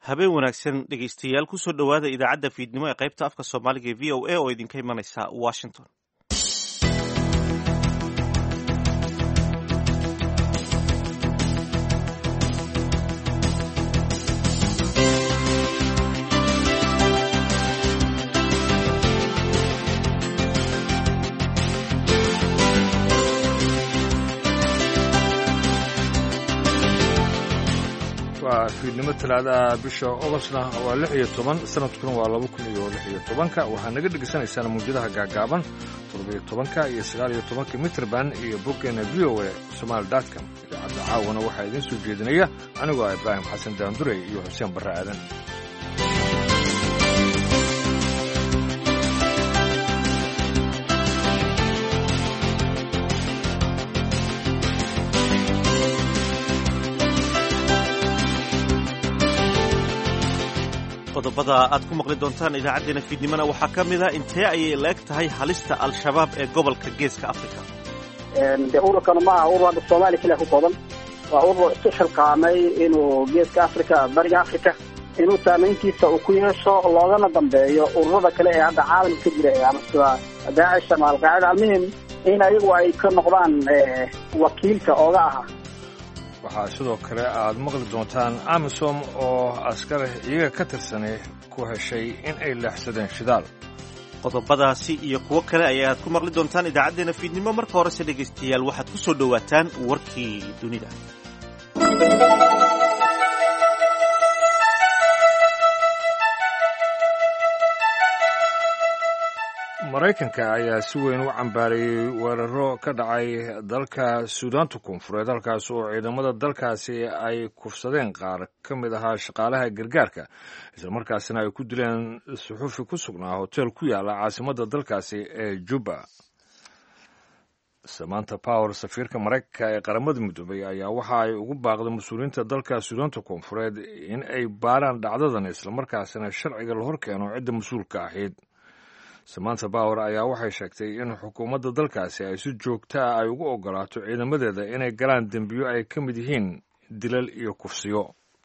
habeen wanaagsan dhegaystayaal kusoo dhowaada idaacadda fiidnimo ee qaybta afka soomaaliga ee v o a oo idinka imanaysa washington waa fiidnimo talaadaha bisha ogostna waa lix iyo toban sanadkuna waa laba kun iyo lix iyo tobanka waxaa naga dhegaysanaysaan mawjadaha gaagaaban toddobiyo tobanka iyo sagaal iyo tobanka mitrband iyo boggeena v o a somaali dotcom idaacadda caawana waxaa idiin soo jeedinaya anigoo ah ibraahim xasan daandurey iyo xuseen barre aadan qodobada aad ku maqli doontaan idaacaddeenna fiidnimona waxaa ka mid a intee ayay la eg tahay halista al-shabaab ee gobolka geeska africa de ururkana ma aha urur hadda soomaaliya keliya ku kooban waa urur isku xilqaamay inuu geeska africa bariga africa inuu saamayntiisa uu ku yeesho loogana dambeeyo ururada kale ee hadda caalamka ka jira ama sida daacish ama alqaacida almuhim in ayagu ay ka noqdaan wakiilka ooga aha waxaa sidoo kale aad maqli doontaan amisom oo askar iyaga ka tirsanay ku heshay in ay leexsadeen shidaal qodobadaasi iyo kuwo kale ayaad ku maqli doontaan idaacaddeenna fiidnimo marka horese dhegaystayaal waxaad ku soo dhowaataan warkii dunida maraykanka ayaa si weyn u cambaarayey weeraro ka dhacay dalka suudaanta koonfureed halkaas oo ciidamada dalkaasi ay kufsadeen qaar ka mid ahaa shaqaalaha gargaarka islamarkaasina ay ku dileen suxuufi ku sugnaa hotel ku yaala caasimadda dalkaasi ee juba samanta power safiirka maraykanka ee qaramada midoobay ayaa waxa ay ugu baaqday mas-uuliyiinta dalka suudaanta koonfureed in ay baaraan dhacdadan islamarkaasina sharciga la hor keeno cidda mas-uulka ahayd samanta power ayaa waxay sheegtay in xukuumadda dalkaasi ay si joogta ah ay ugu ogolaato ciidamadeeda inay galaan dembiyo ay ka mid yihiin dilal iyo kufsiyo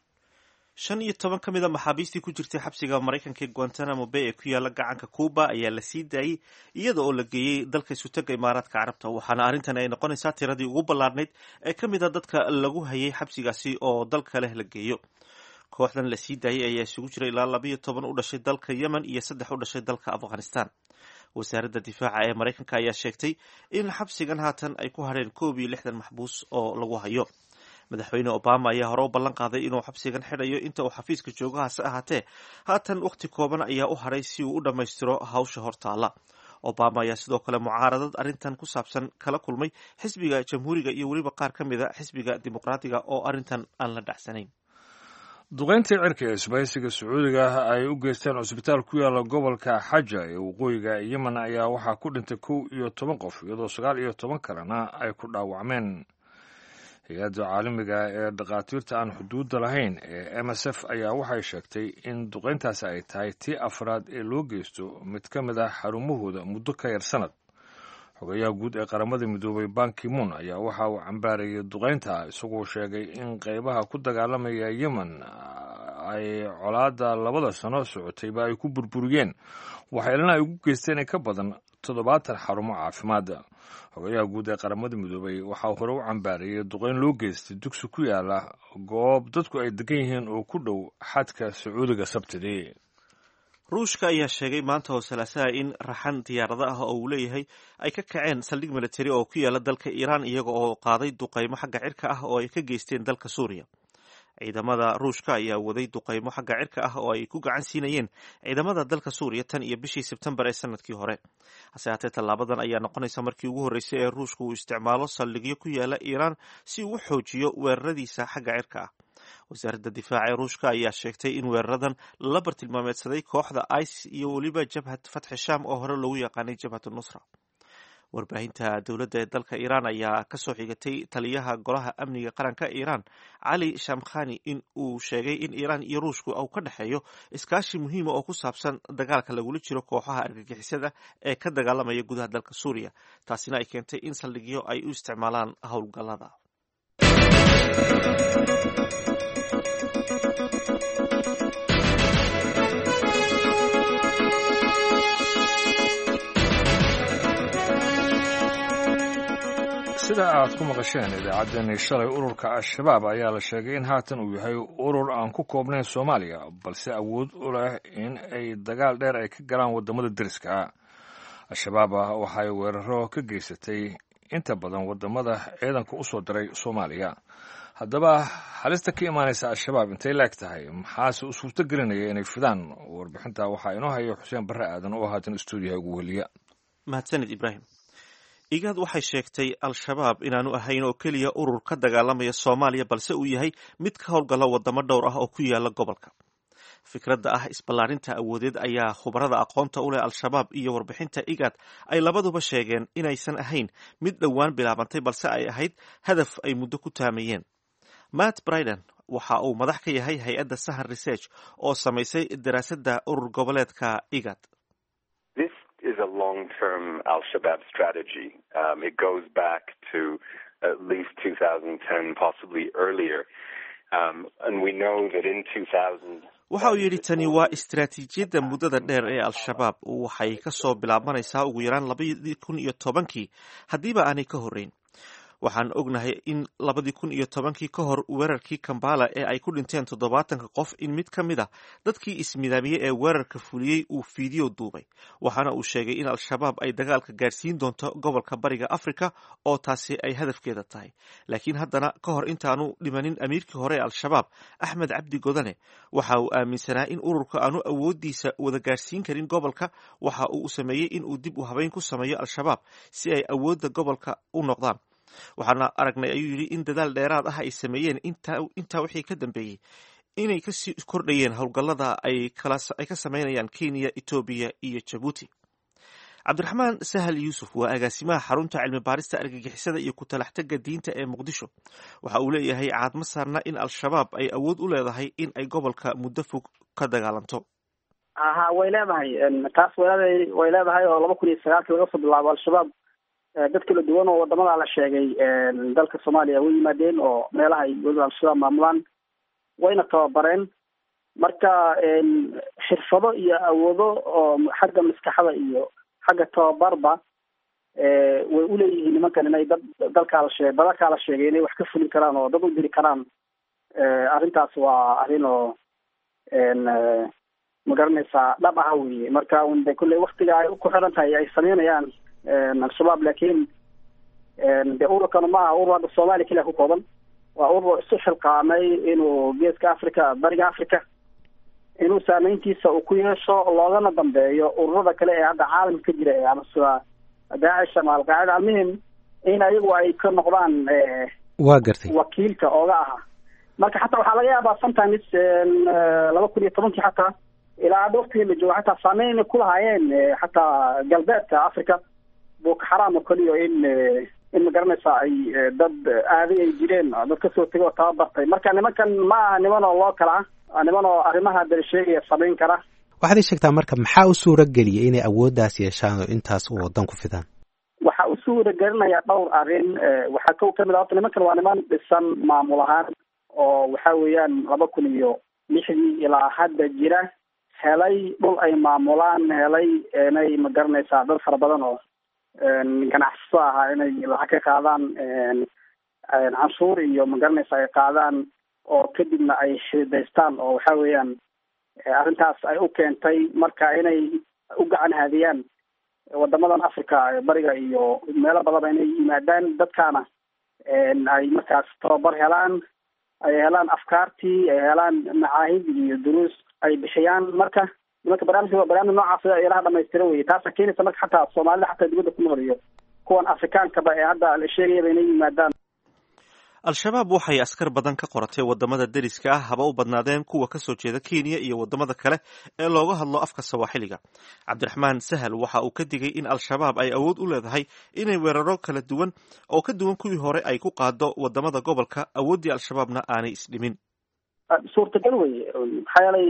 shan iyo toban ka mid a maxaabiistii ku jirtay xabsiga maraykanka ee guantanamo bay ee ku yaala gacanka cuuba ayaa la sii daayey iyada oo la geeyey dalka isutaga imaaraadka carabta waxaana arrintan ay noqonaysaa tiradii ugu ballaarnayd ee ka mid a dadka lagu hayay xabsigaasi oo dal kaleh la geeyo kooxdan la sii daayey ayaa isugu jira ilaa labayo toban u dhashay dalka yemen iyo saddex u dhashay dalka afghanistan wasaaradda difaaca ee maraykanka ayaa sheegtay in xabsigan haatan ay ku hadheen koob iyo lixdan maxbuus oo lagu hayo madaxweyne obama ayaa hore u ballan qaaday inuu xabsigan xidhayo inta uu xafiiska joogahaase ahaatee haatan wakhti kooban ayaa u hadhay si uu u dhammaystiro hawsha hortaala obama ayaa sidoo kale mucaaradad arrintan ku saabsan kala kulmay xisbiga jamhuuriga iyo weliba qaar ka mid a xisbiga dimuqraatiga oo arrintan aan la dhacsanayn duqayntii cirka ee isbahaysiga sacuudiga ay u geysteen cusbitaal ku yaala gobolka xaja ee waqooyiga yemen ayaa waxaa ku dhintay kow iyo toban qof iyadoo sagaal iyo toban kalena ay ku dhaawacmeen hay-adda caalamiga ee dhakhaatiirta aan xuduudda lahayn ee m s f ayaa waxay sheegtay in duqayntaasi ay tahay tii afraad ee loo geysto mid ka mid ah xarumahooda muddo ka yar sanad xogayaha guud ee qaramada midoobay bankimuun ayaa waxa uu cambaarayay duqaynta isagoo sheegay in qaybaha ku dagaalamaya yemen ay colaadda labada sano socotayba ay ku burburiyeen waxaylana ay ugu geysteen in ka badan toddobaatan xarumo caafimaadda xogayaha guud ee qaramada midoobay waxaa hore u cambaarayay duqayn loo geystay dugsi ku yaala goob dadku ay degan yihiin oo ku dhow xadka sacuudiga sabtidii ruushka ayaa sheegay maanta oo salaasaha in raxan diyaarado ah oo uu leeyahay ay ka kaceen saldhig militari oo ku yaala dalka iiraan iyaga oo qaaday duqaymo xagga cirka ah oo ay ka geysteen dalka suuriya ciidamada ruushka ayaa waday duqaymo xagga cirka ah oo ay ku gacan siinayeen ciidamada dalka suuriya tan iyo bishii sebtembar ee sanadkii hore hase haatee tallaabadan ayaa noqonaysa markii ugu horreysay ee ruushka uu isticmaalo saldhigyo ku yaala iiraan si uu u xoojiyo weeraradiisa xagga cirka ah wasaaradda difaaca ee ruushka ayaa sheegtay in weeraradan la bartilmaameedsaday kooxda ice iyo weliba jabhat fatxi sham oo hore loogu yaqaanay jabhat nusra warbaahinta dowladda ee dalka iiraan ayaa kasoo xigatay taliyaha golaha amniga qaranka iiraan cali shamkhani in uu sheegay in iiraan iyo ruushku uu ka dhexeeyo iskaashi muhiima oo ku saabsan dagaalka lagula jiro kooxaha argagixisada ee ka dagaalamaya gudaha dalka suuriya taasina ay keentay in saldhigyo ay u isticmaalaan howlgallada sida aad ku maqasheen idaacaddeenii shalay ururka al-shabaab ayaa la sheegay in haatan uu yahay urur aan ku koobnayn soomaaliya balse awood u leh in ay dagaal dheer ay ka galaan waddamada deriska al-shabaab waxay weeraro ka geysatay inta badan waddamada ciidanka u soo diray soomaaliya haddaba halista ka imaanaysa al-shabaab intay laeg tahay maxaase u suurto gelinaya inay fidaan warbixinta waxaa inoo haya xuseen barre aadan oo haatan stuudiyaha ugu weliya mahadsanid ibraahim igaad waxay sheegtay al-shabaab inaanu ahayn oo keliya urur ka dagaalamaya soomaaliya balse uu yahay mid ka howlgala wadamo dhowr ah oo ku yaala gobolka fikradda ah isballaarinta awoodeed ayaa khubarada aqoonta u leh al-shabaab iyo warbixinta igaad ay labaduba sheegeen inaysan ahayn mid dhowaan bilaabantay balse ay ahayd hadaf ay muddo ku taamayeen matt briden waxa uu madax ka yahay hay-adda sahan research oo samaysay daraasadda urur goboleedka igad is a long-term Al-Shabaab strategy. Um, it goes back to at least 2010, possibly earlier. Um, and we know that in 2000... waxa uu yidhi tani waa istaraatiijiyadda muddada dheer ee al-shabaab waxay ka soo bilaabmanaysaa ugu yaraan labadii kun iyo tobankii haddiiba aanay ka horreyn waxaan ognahay in labadii kun iyo tobankii ka hor weerarkii kambala ee ay ku dhinteen toddobaatanka qof in mid ka mid a dadkii ismidaamiyey ee weerarka fuliyey uu fiideo duubay waxaana uu sheegay in al-shabaab ay dagaalka gaadhsiin doonto gobolka bariga afrika oo taasi ay hadafkeeda tahay laakiin haddana ka hor intaanu dhimanin amiirkii hore ee al-shabaab axmed cabdi godane waxa uu aaminsanaa in ururka aanu awooddiisa wada gaadhsiin karin gobolka waxa uu sameeyey in uu dib u habeyn ku sameeyo al-shabaab si ay awoodda gobolka u noqdaan waxaana aragnay ayuu yidhi in dadaal dheeraad ah ay sameeyeen intaa wixii ka dambeeyey inay kasii kordhayeen howlgallada ay ka sameynayaan kenya etoobiya iyo jabuuti cabdiraxmaan sahal yuusuf waa agaasimaha xarunta cilmi baarista argagixisada iyo ku-talaxtaga diinta ee muqdisho waxa uu leeyahay caadma saarna in al-shabaab ay awood u leedahay in ay gobolka muddo fog ka dagaalanto aha way leedahay taas way way leedahay oo laba kun iyo sagaalkii laga soo bilaabo al-shabaab dad kala duwan oo wadamada la sheegay dalka soomaaliya way yimaadeen oo meelaha ay weliba al-shabaab maamulaan wayna tababareen marka xirfado iyo awoodo oo xagga maskaxda iyo xagga tababarba way uleeyihiin nimankan inay dad dalkaa la sheegay badalkaa la sheegay inay wax ka fulin karaan oo dad u diri karaan arrintaas waa arrin oo magaranaysaa dhab aha weye marka de kulley waktiga ay ku xiran tahay ay sameynayaan al-shabaab laakiin de ururkana maaha urur hadda soomaaliya keliya ku kooban waa urur isu xilqaamay inuu geeska africa bariga africa inuu saameyntiisa uu ku yeesho loogana dambeeyo ururada kale ee hadda caalamka ka jira ama sida daacish ama alqaacida almuhim in ayagu ay ka noqdaan waa gartay wakiilka ooga aha marka xataa waxaa laga yaabaa sometimes laba kun iyo tobankii xataa ilaa hadda waktigii la joogo xataa saameyn inay kulahaayeen xataa galbeedka africa boko xaram oo kaliyo in in magaranaysa ay dad aaday ay jireen dad kasoo tegay oo tababartay marka nimankan ma aha niman oo loo kala ah niman oo arrimaha dal sheegaya samayn kara waxaad ii sheegtaa marka maxaa u suura geliyay inay awooddaas yeeshaan oo intaas u wadan ku fidaan waxa u suura gelinaya dhowr arrin waxaa kow kamid a horta nimankan waa niman dhisan maamul ahaan oo waxa weeyaan laba kun iyo lixdii ilaa hadda jira helay dhul ay maamulaan helay inay magaranaysaa dad fara badan oo ganacsato ahaa inay lacag ka qaadaan canshuur iyo magaranaysa ay qaadaan oo kadibna ay xidaystaan oo waxa weeyaan arrintaas ay u keentay marka inay u gacan haadiyaan wadamadan africa bariga iyo meelo badanba inay yimaadaan dadkaana ay markaas tababar helaan ay helaan afkaartii ay helaan macaahid iyo duruus ay bixiyaan marka nimanka barnaamijka waa barnaamij noocaas ilaha dhamaystira weye taasa keenaysa marka xataa soomaalida xataa dibadda ku nool iyo kuwan afrikaankaba ee hadda la sheegayaba inay yimaadaan al-shabaab waxay askar badan ka qoratay wadamada deriska ah haba u badnaadeen kuwa kasoo jeeda kenya iyo wadamada kale ee looga hadlo afka sawaaxiliga cabdiraxmaan sahal waxa uu ka digay in al-shabaab ay awood u leedahay inay weeraro kala duwan oo ka duwan kuwii hore ay ku qaado wadamada gobolka awooddii al-shabaabna aanay isdhimin suurtagal weye maxaa yeelay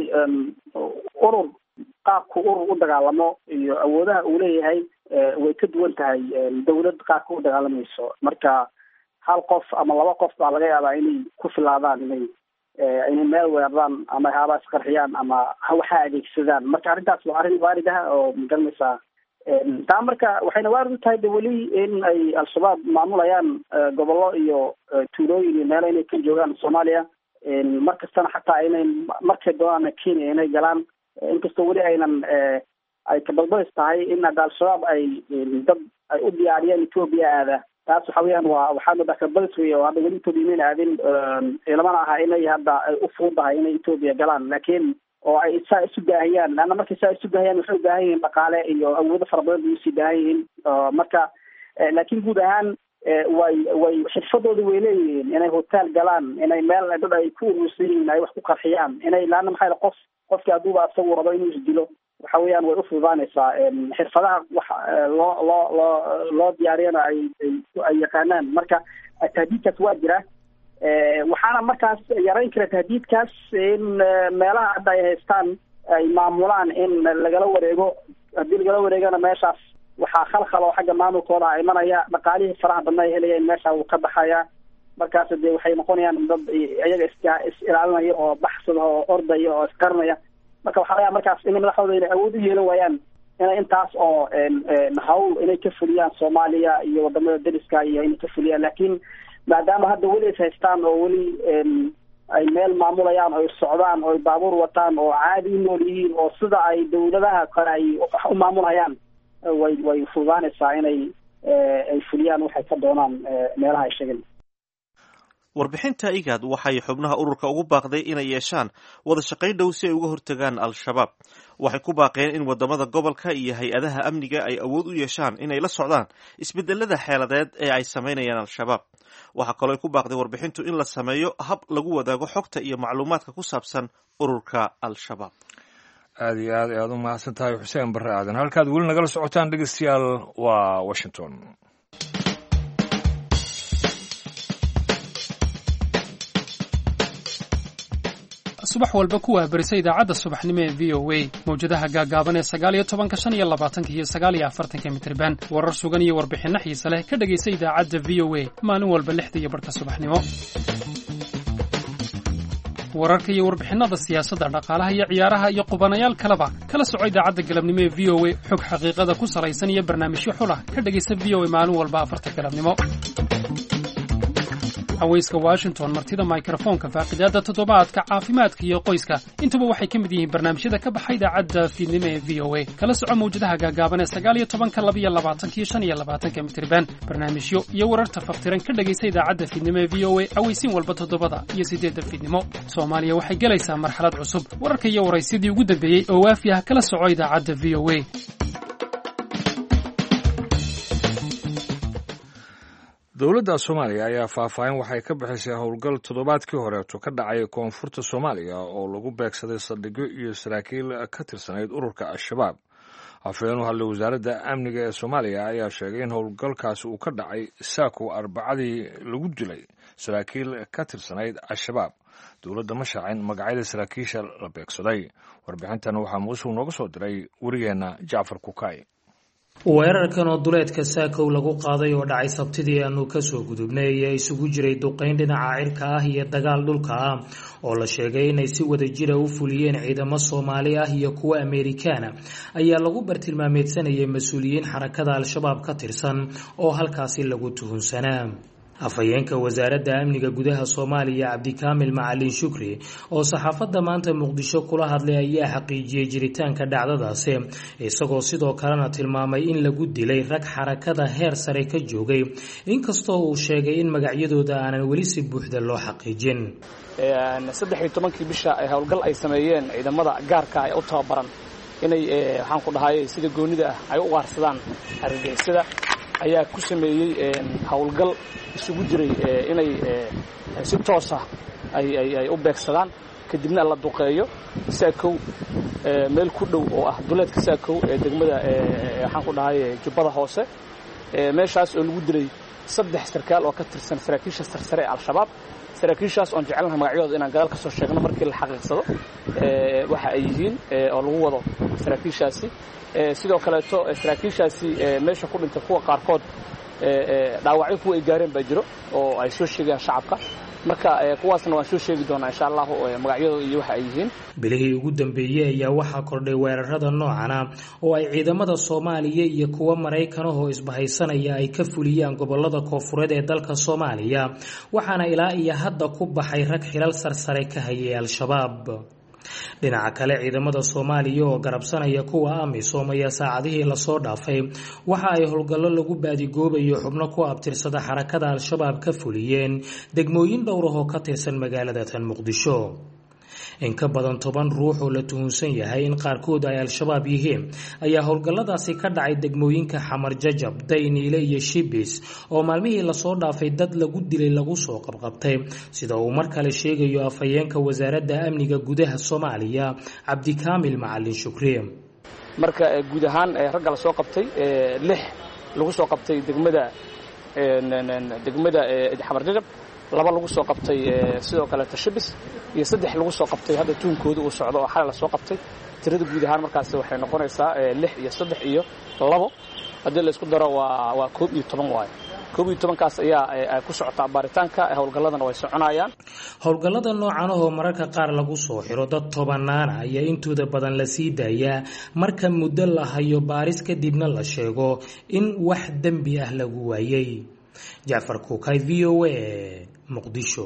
urur qaabku urur u dagaalamo iyo awoodaha uu leeyahay way ka duwan tahay dawlad qaabka u dagaalamayso marka hal qof ama laba qof baa laga yaabaa inay ku filaadaan inay inay meel weeraraan ama haaba isqarxiyaan ama waxa adeegsadaan marka arrintaas waa arrin waarid ah oo magaranaysaa taa marka waxayna waarid u tahay de weli in ay al-shabaab maamulayaan gobollo iyo tuulooyin iyo meelo inay ka joogaan soomaaliya mar kastana xataa aynay markay doonaan kenya inay galaan inkastoo weli aynan ay kabadbadis tahay in hadda al-shabaab ay dad ay u diyaariyeen etoobiya aada taas waxa weeyaan waa waxaa moodaa kabadis wey oo hadda weli etoobiya mayna aadin ilamana aha inay hadda ay u fududahay inay etoobiya galaan laakiin oo ay saa isu daahiyaan leanna markay saa isu daahiyaan waxay u baahan yihiin dhaqaale iyo awoodo fara badan bay usii baahan yihiin marka laakiin guud ahaan way way xirfadooda way leeyihiin inay hotel galaan inay meel dad ay ku urursan yihiin ay wax ku qarxiyaan inay laanna maxaa qof qofkii hadduuba isagu rabo inuu isdilo waxa weeyaan way ufududaanaysaa xirfadaha wax loo loo loo loo diyaariyana ay ay yaqaanaan marka tahdiidkaas waa jira waxaana markaas yarayn kara tahdiidkaas in meelaha hadda ay haystaan ay maamulaan in lagala wareego haddii lagala wareegana meeshaas waxaa khalkhal oo xagga maamulkooda a imanaya dhaqaalihii faraha badna ay helayeen meesha wuu ka baxaya markaas dee waxay noqonayaan dad iyaga is is ilaalinaya oo baxsada oo ordaya oo isqarinaya marka waxaa laga markaas in madaxdooda inay awood u yeelan waayaan inay intaas oo hawl inay ka fuliyaan soomaaliya iyo wadamada dariska iyo inay ka fuliyaan laakiin maadaama hadda weli is haystaan oo weli ay meel maamulayaan oo socdaan oo baabuur wataan oo caadi u nool yihiin oo sida ay dawladaha kale ay wax u maamulayaan way way fududaanaysaa inay ay fuliyaan waxay ka doonaan meelaha ay sheegeen warbixinta igaad waxay xubnaha ururka ugu baaqday inay yeeshaan wada shaqayn dhow si ay uga hortagaan al-shabaab waxay ku baaqeen in wadamada gobolka iyo hay-adaha amniga ay awood u yeeshaan inay la socdaan isbedelada xeeladeed ee ay samaynayaan al-shabaab waxaa kaloo ay ku baaqday warbixintu in la sameeyo hab lagu wadaago xogta iyo macluumaadka ku saabsan ururka al-shabaab aada iyo aad ayaad u mahadsan tahay xuseen barre aadan halkaad weli nagala socotaan dhegeystayaal waa washington subax walba kuwaa berisa idaacadda subaxnimo ee v o a mawjadaha gaagaaban ee sagaaliyo tobanka shan iyo labaatanka iyo sagaaliyo afartanka mitriban warar sugan iyo warbixinno xiise leh ka dhegaysa idaacadda v o a maalin walba lixda iyo barhka subaxnimo wararka iyo warbixinnada siyaasadda dhaqaalaha iyo ciyaaraha iyo qubanayaal kaleba kala soco idaacadda galabnimo ee v o a xog xaqiiqada ku salaysan iyo barnaamijyo xulah ka dhegaysa v o a maalin walba afarta galabnimo haweyska washington martida mikrofoonka faaqidaada toddobaadka caafimaadka iyo qoyska intuba waxay ka mid yihiin barnaamijyada ka baxa idaacadda fiidnimo ee v o a kala soco mawjadaha gaagaaban ee sagaal iyo tobanka laba iyo labaatanka iyo shan iyo labaatanka mitriban barnaamijyo iyo wararta faftiran ka dhegaysa idaacadda fiidnimo ee v o a aweysiin walba toddobada iyo siddeedda fiidnimo soomaaliya waxay gelaysaa marxalad cusub wararka iyo waraysyadii ugu dambeeyey oo waafi ah kala soco idaacadda v o a dowladda soomaaliya ayaa faahfaahin waxay ka bixisay howlgal toddobaadkii horeeto ka dhacay koonfurta soomaaliya oo lagu beegsaday saldhigyo iyo saraakiil ka tirsanayd ururka al-shabaab hafeen u hadlay wasaaradda amniga ee soomaaliya ayaa sheegay in howlgalkaasi uu ka dhacay saakow arbacadii lagu dilay saraakiil ka tirsanayd al-shabaab dowladda ma shaacin magacyada saraakiisha la beegsaday warbixintan waxaa muusul nooga soo diray warigeenna jacfar kukay weerarkan oo duleedka saakow lagu qaaday oo dhacay sabtidii aanu kasoo gudubnay ayaa isugu jiray duqayn dhinaca cirka ah iyo dagaal dhulka ah oo la sheegay inay si wada jira u fuliyeen ciidamo soomaali ah iyo kuwa ameerikaana ayaa lagu bartilmaameedsanayay mas-uuliyiin xarakada al-shabaab ka tirsan oo halkaasi lagu tuhunsanaa afhayeenka wasaaradda amniga gudaha soomaaliya cabdikaamil macalin shukri oo saxaafadda maanta muqdisho kula hadlay ayaa xaqiijiyey jiritaanka dhacdadaasi isagoo sidoo kalena tilmaamay in lagu dilay rag xarakada heer sare ka joogay inkastoo uu sheegay in magacyadooda aanan weli si buuxda loo xaqiijin saddex iyo tobankii bisha howlgal ay sameeyeen ciidamada gaarka ee u tababaran inay waxaan ku dhahay sida goonida ah ay u ugaarsadaan argagixisada ayaa ku sameeyey howlgal isugu jiray inay si toosa ay u beegsadaan kadibna la duqeeyo saakow meel ku dhow oo ah duleedka saakow ee degmada waxaan ku dhahay jubbada hoose meeshaas oo lagu dilay saddex sarkaal oo ka tirsan saraakiisha sarsare ee al-shabaab saraakiishaas oon jecelnaha magacyadooda inaan gadaal ka soo sheegno markii la xaqiiqsado waxa ay yihiin oo lagu wado saraakiishaasi sidoo kaleeto saraakiishaasi meesha ku dhintay kuwa qaarkood dhaawacyo kuwa ay gaareen baa jiro oo ay soo sheegayaan shacabka marka kuwaasna waan soo sheegi doonaa insha allahu magacyadooda iyo waxa ay yihiin bilihii ugu dambeeyey ayaa waxaa kordhay weerarada noocana oo ay ciidamada soomaaliya iyo kuwa maraykanahoo isbahaysanaya ay ka fuliyaan gobolada koofureed ee dalka soomaaliya waxaana ilaa iyo hadda ku baxay rag xilal sarsare ka hayay al-shabaab dhinaca kale ciidamada soomaaliya oo garabsanaya kuwa amisom ayaa saacadihii lasoo dhaafay waxa ay howlgallo lagu baadigoobayo xubno ku abtirsada xarakada al-shabaab ka fuliyeen degmooyin dhowrah oo ka tirsan magaalada tan muqdisho in ka badan toban ruux oo la tuhunsan yahay in qaarkood ay al-shabaab yihiin ayaa howlgalladaasi ka dhacay degmooyinka xamar jajab dayniile iyo shibis oo maalmihii lasoo dhaafay dad lagu dilay lagu soo qabqabtay sida uu mar kale sheegayo afhayeenka wasaaradda amniga gudaha soomaaliya cabdikaamil macalin shukri marka guud ahaan ragga la soo qabtay lix lagu soo qabtay degmada degmada xamar jajab laba lagu soo qabtay sidoo kaleeta shibis iyo saddex lagu soo qabtay hadda tuunkooda uu socdo oo xalay la soo qabtay tirada guud ahaan markaasi waxay noqonaysaa lix iyo saddex iyo labo haddii la isku daro waa waa koob iyo toban waayo koob iyo tobankaas ayaa ku socotaa baaritaanka howlgalladana way soconayaan howlgallada noocan oo mararka qaar lagu soo xiro dad tobanaana ayaa intooda badan la sii daayaa marka muddo la hayo baaris kadibna la sheego in wax dembi ah lagu waayey jacfar kuukay v o a muqdisho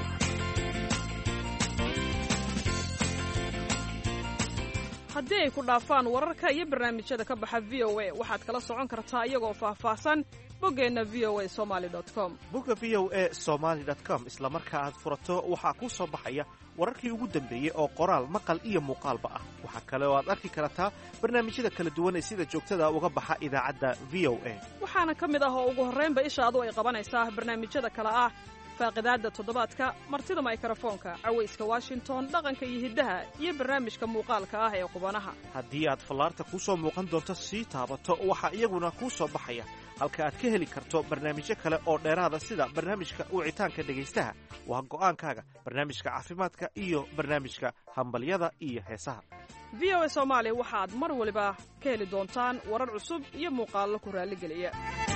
haddii ay ku dhaafaan wararka iyo barnaamijyada ka baxa v o a waxaad kala socon kartaa iyagoo faahfaahsan boggeenna v o a somaali com bogga v o a somaali com isla marka aad furato waxaa kuu soo baxaya wararkii ugu dambeeyey oo qoraal maqal iyo muuqaalba ah waxaa kale oo aad arki kartaa barnaamijyada kala duwan ee sida joogtada uga baxa idaacadda v o a waxaana ka mid ah oo ugu horraynba ishaadu ay qabanaysaa barnaamijyada kale ah faaqidaadda toddobaadka martida maykrofoonka cawayska washington dhaqanka iyo hiddaha iyo barnaamijka muuqaalka ah ee qubanaha haddii aad fallaarta kuu soo muuqan doonto sii taabato waxaa iyaguna kuu soo baxaya halka aad ka heli karto barnaamijyo kale oo dheeraada sida barnaamijka wicitaanka dhegaystaha waa go'aankaaga barnaamijka caafimaadka iyo barnaamijka hambalyada iyo heesaha v o a soomaali waxaad mar waliba ka heli doontaan warar cusub iyo muuqaallo ku raalligeliya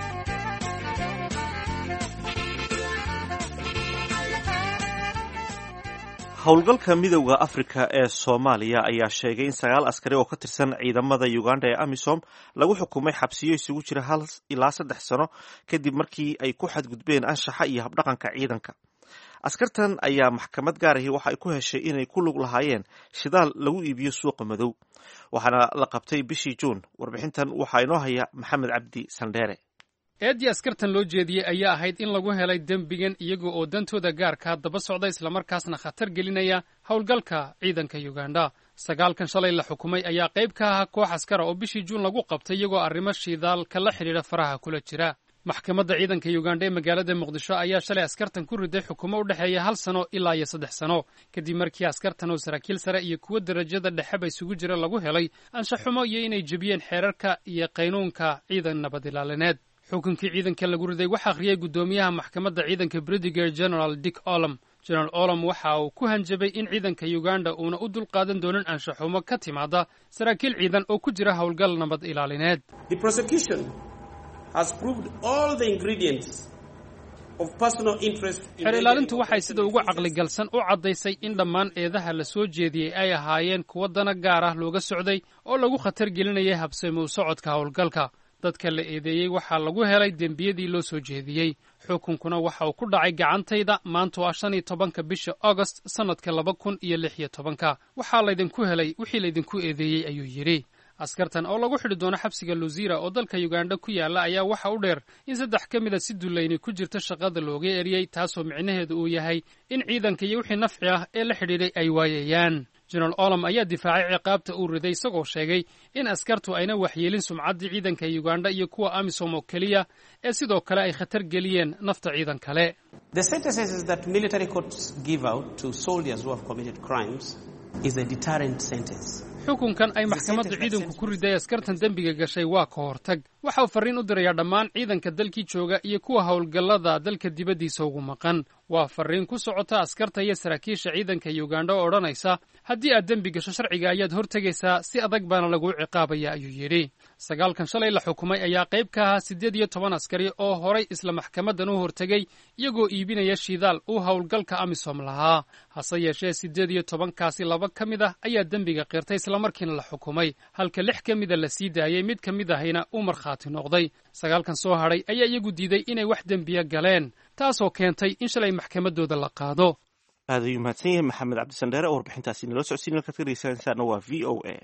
howlgalka midowda afrika ee soomaaliya ayaa sheegay in sagaal askari oo ka tirsan ciidamada uganda ee amisom lagu xukumay xabsiyo isugu jira hal ilaa saddex sano kadib markii ay ku xadgudbeen anshaxa iyo habdhaqanka ciidanka askartan ayaa maxkamad gaarahi waxa ay ku heshay inay ku lug lahaayeen shidaal lagu iibiyo suuqa madow waxaana la qabtay bishii juun warbixintan waxaa inoo haya maxamed cabdi sandheere eeddii askartan loo jeediyey ayaa ahayd in lagu helay dembigan iyaga oo dantooda gaarkaa daba socda islamarkaasna khatar gelinaya howlgalka ciidanka yuganda sagaalkan shalay la xukumay ayaa qayb ka ahaa koox askara oo bishii juun lagu qabtay iyagoo arrimo shiidaalka la xidhiidha faraha kula jira maxkamadda ciidanka yuganda ee magaalada muqdisho ayaa shalay askartan ku riday xukumo u dhexeeya hal sano ilaa iyo saddex sano kadib markii askartan oo saraakiil sare iyo kuwo derajada dhexeba isugu jira lagu helay anshaxumo iyo inay jebiyeen xeerarka iyo qaynuunka ciidan nabad ilaalineed xukunkii ciidanka lagu riday waxaa akhriyay guddoomiyaha maxkamadda ciidanka britiger general dick olom general olom waxa uu ku hanjabay in ciidanka uganda uuna u dulqaadan doonin anshaxumo ka timaada saraakiil ciidan oo ku jira howlgal nabad ilaalineed xeer ilaalintu waxay sida ugu caqligalsan u caddaysay in dhammaan eedaha la soo jeediyey ay ahaayeen kuwo dana gaar ah looga socday oo lagu khatar gelinayay habsami u socodka howlgalka dadka la eedeeyey waxaa lagu helay dembiyadii loo soo jeediyey xukunkuna waxa uu ku dhacay gacantayda maanta waa shan iyo tobanka bisha augost sannadka laba kun iyo lix iyo tobanka waxaa laydinku helay wixii laydinku eedeeyey ayuu yidhi askartan oo lagu xidhi doono xabsiga luzira oo dalka yuganda ku yaalla ayaa waxa u dheer in saddex ka mida si dulayni ku jirta shaqada looga eriyey taasoo micnaheedu uu yahay in ciidanka iyo wixii nafci ah ee la xidhiidhay ay waayayaan jenaraal olom ayaa difaacay ciqaabta uu riday isagoo sheegay in askartu ayna waxyeelin sumcaddii ciidanka yuganda iyo kuwa amisom oo keliya ee sidoo kale ay khatar geliyeen nafta ciidan kale xukunkan ay maxkamadda ciidanku ku riday askartan dembiga gashay waa ka hortag waxa uu farriin u dirayaa dhammaan ciidanka dalkii jooga iyo kuwa howlgallada dalka dibaddiisa ugu maqan waa farriin ku socota askarta iyo saraakiisha ciidanka yugandha oo odhanaysa haddii aad dembi gasho sharciga ayaad hortegaysaa si adag baana laguu ciqaabaya ayuu yidhi sagaalkan shalay la xukumay ayaa qayb ka ahaa siddeed iyo toban askari oo horay isla maxkamaddan u hortegay iyagoo iibinaya shidaal uu howlgalka amisom lahaa hase yeeshee siddeed iyo tobankaasi laba ka mid ah ayaa dembiga qirtay islamarkiina la xukumay halka lix ka mida la sii daayey mid ka mid ahayna uu markhaati noqday sagaalkan soo hadhay ayaa iyagu diiday inay wax dembiya galeen taasoo keentay in shalay maxkamaddooda la qaado aad ayuu mahadsan yahay maxamed cabdisandheere oo warbixintaasi naloo socodsiin halkaad ka dhegeysanaysaana waa v o a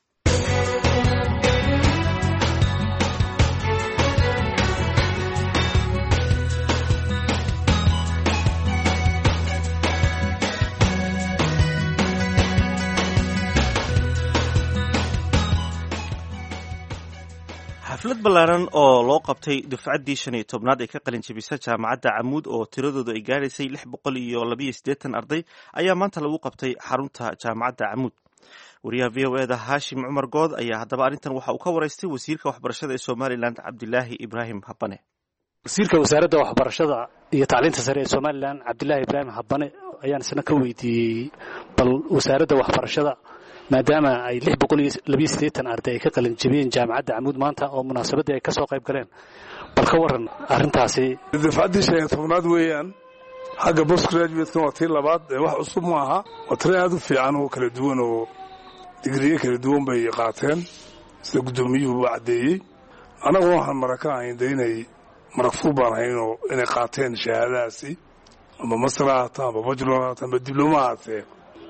xaflad ballaaran oo loo qabtay dufcaddii shan iyo tobnaad ee ka qalin jebisa jaamacadda camuud oo tiradoodu ay gaadhaysay lix boqol iyo labayo siddeetan arday ayaa maanta lagu qabtay xarunta jaamacadda camuud wariyaha v o eda haashim cumar good ayaa haddaba arrintan waxa uu ka waraystay wasiirka waxbarashada ee somalilan cabdilaahi ibraahim habane wasiirka wasaaradda waxbarashada iyo tacliinta sare ee somalilan cabdilaahi ibraahim habane ayaan isna ka weydiiyey bal wasaaradda waxbarashada maadaama ay lix boqol iyo labiyo siddeetan arday ay ka qalin jebiyeen jaamacadda camuud maanta oo munaasabaddii ay ka soo qayb galeen bal ka warran arrintaasi dafcaddii shan iyo tobnaad weeyaan xagga bos graduatekan waa tii labaad ee wax cusub ma aha waa tira aad u fiican oo kala duwan oo digriye kala duwan bay qaateen sida guddoomiyuhu u caddeeyey annaguna waxaan mara ka ahayn de inay maragfur baan ahaynoo inay qaateen shahaadadaasi ama masra haata ama bajlor haata ama diblooma haatee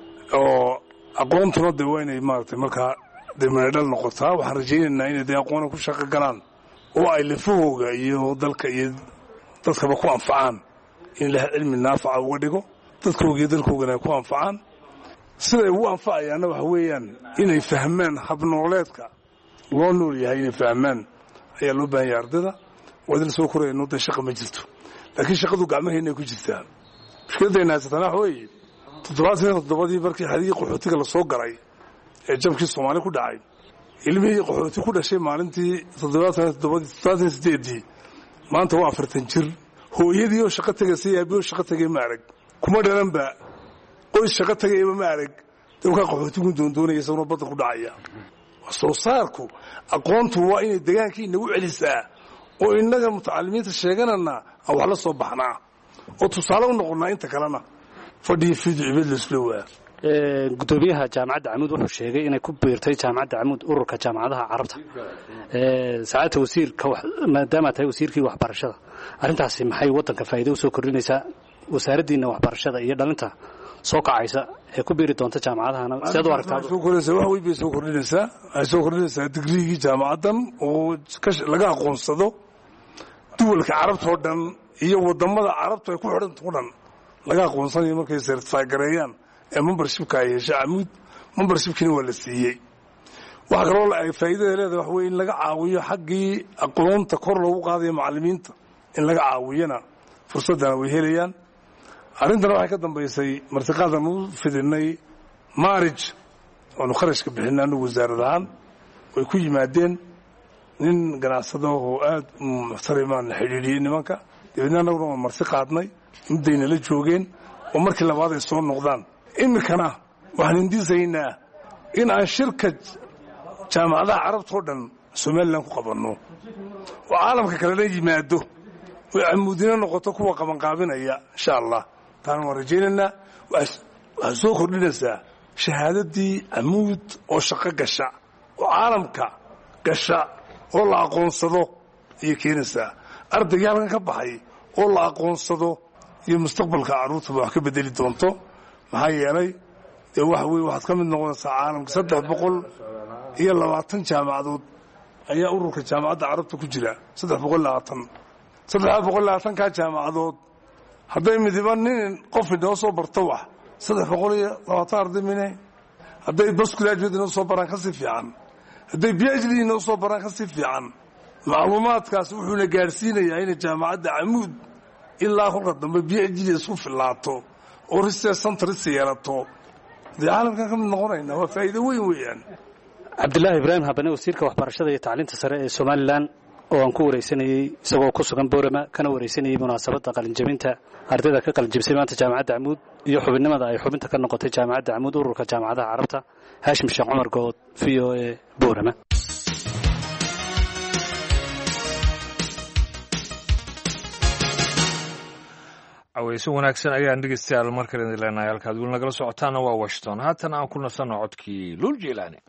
oo aqoontuna de waa inay maaragtay markaa dee manadhal noqotaa waxaan rajaynaynaa inay dee aqoona ku shaqo galaan oo ay lafahooga iyo dalka iyo dadkaba ku anfacaan in ilaah cilmi naafaca uga dhigo dadkooga iyo dalkoogana ay ku anfacaan siday ugu anfacayaanna waxa weeyaan inay fahmaan habnooleedka loo nool yahay inay fahmaan ayaa loo baahan yahay ardayda waadin soo korayno dee shaqa ma jirto laakiin shaqadu gacmaheenay ku jirtaa mushkiladayna haysatana waxa weeye toddobaatan toddobadii markii xadigii qaxootiga la soo galay ee jabkii soomaali ku dhacay ilmihii qaxooti ku dhashay maalintii toddobaatan toddobadii toddobaatan sideedii maanta waa afartan jir hooyadii oo shaqo tegaysa iyo aabbii oo shaqo tegay ma arag kuma dhalanba qoys shaqo tegayaba ma arag dawkaa qaxootigu doondoonaya isaguna badda ku dhacaya soo saarku aqoontu waa inay degaankii inagu celisaa oo innaga mutacalimiinta sheeganana aan wax la soo baxnaa oo tusaale u noqonnaa inta kalena fadhiyo fiidu cibad laisla waa gudoomiyaha jaamacadda camuud wuxuu sheegay inay ku biirtay jaamacadda camuud ururka jaamacadaha carabta saacadta wasiirka maadaama tahay wasiirkii waxbarashada arrintaasi maxay waddanka faa'iido usoo kordhinaysaa wasaaraddiina waxbarashada iyo dhalinta soo kacaysa ee ku biiri doonta jaamacadahana siaad u aragtaa wax weyn bay soo kordhinaysaa waxay soo kordhinaysaa digriigii jaamacaddan oo laga aqoonsado duwalka carabta oo dhan iyo wadamada carabtu ay ku xidhanta o dhan laga aqoonsanayo markay sertify gareeyaan ee membershipka ay hesha camuud membershipkiina waa la siiyey waxaa kaloo faa'iidada leedahay wax weye in laga caawiyo xaggii aqoonta kor loogu qaadayo macallimiinta in laga caawiyana fursaddana way helayaan arrintana waxay ka dambaysay martiqaadan u fidinay maarij oanu kharashka bixinay anagu wasaarad ahaan way ku yimaadeen nin ganacsado oo aad muxtarimaan la xidhiidhiyey nimanka dabeedna annaguna waan marti qaadnay muddayna la joogeen oo markii labaad ay soo noqdaan iminkana waxaan indisaynaa in aan shirka jaamacadaha carabtao dhan somalilan ku qabanno oo caalamka kalena yimaado oo camuudina noqoto kuwa qabanqaabinaya insha allah taana waan rajaynaynaa waxaad soo kordhinaysaa shahaadadii camuud oo shaqo gasha oo caalamka gasha oo la aqoonsado ayay keenaysaa ardaygii halkan ka baxay oo la aqoonsado iyo mustaqbalka carruurtaba wax ka bedeli doonto maxaa yeelay dee waxa weye waxaad ka mid noqonaysaa caalamka saddex boqol iyo labaatan jaamacadood ayaa ururka jaamacadda carabta ku jira saddex boqol labaatan saddexdaa boqol labaatankaa jaamacadood hadday midiba nin qof inoo soo barto wax saddex boqol iyo labaatan arday mine hadday basgraduate inoo soo baraan kasii fiican hadday b h d inoo soo baraan kasii fiican macluumaadkaas wuxuuna gaadhsiinayaa inay jaamacadda camuud ilaa kolka dambe b h d isku fillaato oo research centers yeelato dee caalamkan ka mid noqonayna waa faa'iido weyn weeyaan cabdilaahi ibraahim habane wasiirka waxbarashada iyo tacliinta sare ee somalilan oo aan ku wareysanayey isagoo ku sugan boorama kana wareysanayey munaasabadda qalinjabinta ardayda ka qalinjabisay maanta jaamacadda camuud iyo xubinnimada ay xubinta ka noqotay jaamacadda camuud ururka jaamacadaha carabta haashim sheekh cumar good v o e boorama caweyse wanaagsan ayaan dhegeystayaal markale idin leenahay halkaad weli nagala socotaana waa washington haatan aan ku nasanno codkii luul jilaani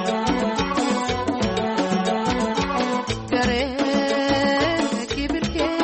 Kibirke